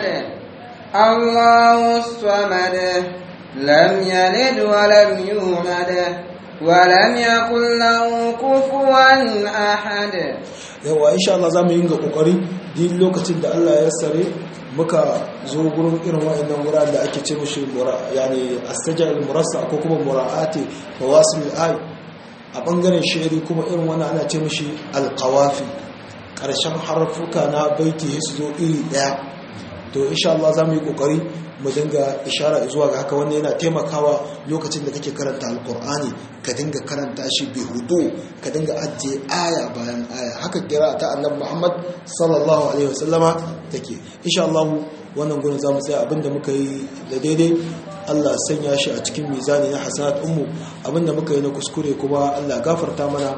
Speaker 2: الله الصمد لم يلد ولم يولد ولم يكن له كفوا أحد
Speaker 1: yawa insha Allah zamu yi ga kokari duk lokacin da Allah ya sare muka zo gurin irin wayannan wuraren da ake ce mushi yani astajal murassa ko kuma mura'ati fawasil ay a bangaren shi'ri kuma irin wannan ana ce mushi alqawafi karshen harfuka na baiti su zo iri daya to insha Allah za mu yi kokari mu dinga ishara zuwa ga haka wannan yana taimakawa lokacin da kake karanta alkur'ani ka dinga karanta shi bi hudu ka dinga ajiye aya bayan aya haka kira ta annabi Muhammad sallallahu alaihi wasallama take insha Allah wannan gurin zamu tsaya abinda muka yi da daidai Allah sanya shi a cikin mizani na hasanat ummu abinda muka yi na kuskure kuma Allah gafarta mana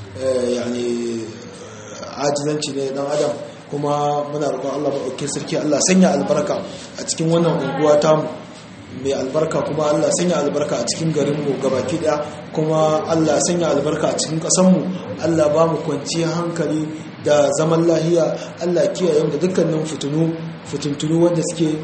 Speaker 1: yani ajizanci ne dan adam kuma muna roƙon Allah maɗaukin sarki Allah sanya albarka a cikin wannan unguwa tamu mai albarka kuma Allah sanya albarka a cikin garinmu gabaki ɗaya kuma Allah sanya albarka a cikin ƙasanmu Allah ba mu kwanciyar hankali da zaman lahiya Allah kiyaye da dukkanin fitinu fitintunu wanda suke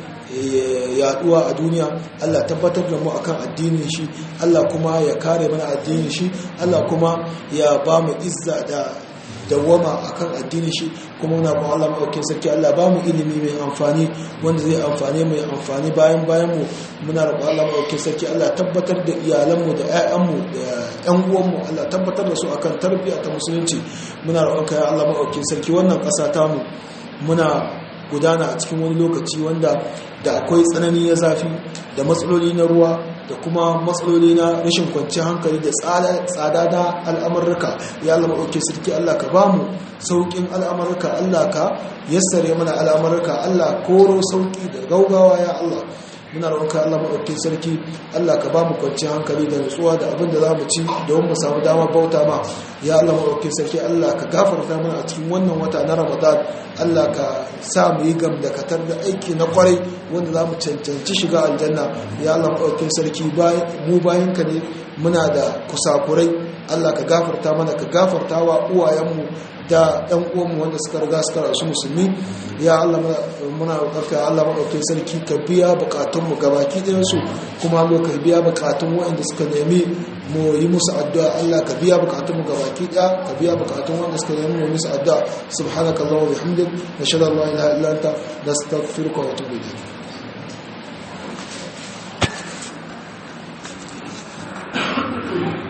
Speaker 1: yaduwa a duniya Allah tabbatar da mu akan addinin shi Allah kuma ya kare mana addinin shi Allah kuma ya ba mu izza da dawwama akan addinin shi kuma muna ba Allah madaukakin sarki Allah ba mu ilimi mai amfani wanda zai amfane mu ya amfani bayan bayan mu muna roƙon Allah madaukakin sarki Allah tabbatar da iyalan mu da ƴaƴan mu da ƴan uwan mu Allah tabbatar da su akan tarbiyya ta musulunci muna roƙon ka ya Allah madaukakin sarki wannan ƙasa ta mu muna gudana a cikin wani lokaci wanda da akwai tsanani na zafi da matsaloli na ruwa da kuma matsaloli na rashin kwanciyar hankali da tsada da al'amurka ya Allah maɗauke sarki Allah ka ba mu sauƙin al'amurka Allah ka yassare mana al'amurka Allah koro sauƙi da gaugawa ya Allah muna roƙonka Allah maɗaukin sarki Allah ka ba mu kwanciyar hankali da nutsuwa da abin da za mu ci don mu samu damar bauta ma ya Allah maɗaukin sarki Allah ka gafarta mana a cikin wannan wata na Ramadan Allah ka sa mu yi gam da katar da aiki na kwarai wanda za mu cancanci shiga aljanna ya Allah maɗaukin sarki mu bayan ka ne muna da kusakurai Allah ka gafarta mana ka gafarta wa uwayenmu da ɗan uwanmu wanda suka riga suka rasu musulmi ya Allah muna roƙarka Allah maɗaukin sarki ka biya buƙatunmu gabaki ɗayansu kuma Allah ka biya buƙatun waɗanda suka nemi mu yi musu addu'a Allah ka biya buƙatunmu gabaki ɗaya ka biya buƙatun waɗanda suka nemi mu yi musu addu'a subhanaka Allahumma wa bihamdik nashhadu an la ilaha illa anta nastaghfiruka wa atubu ilayk Thank you.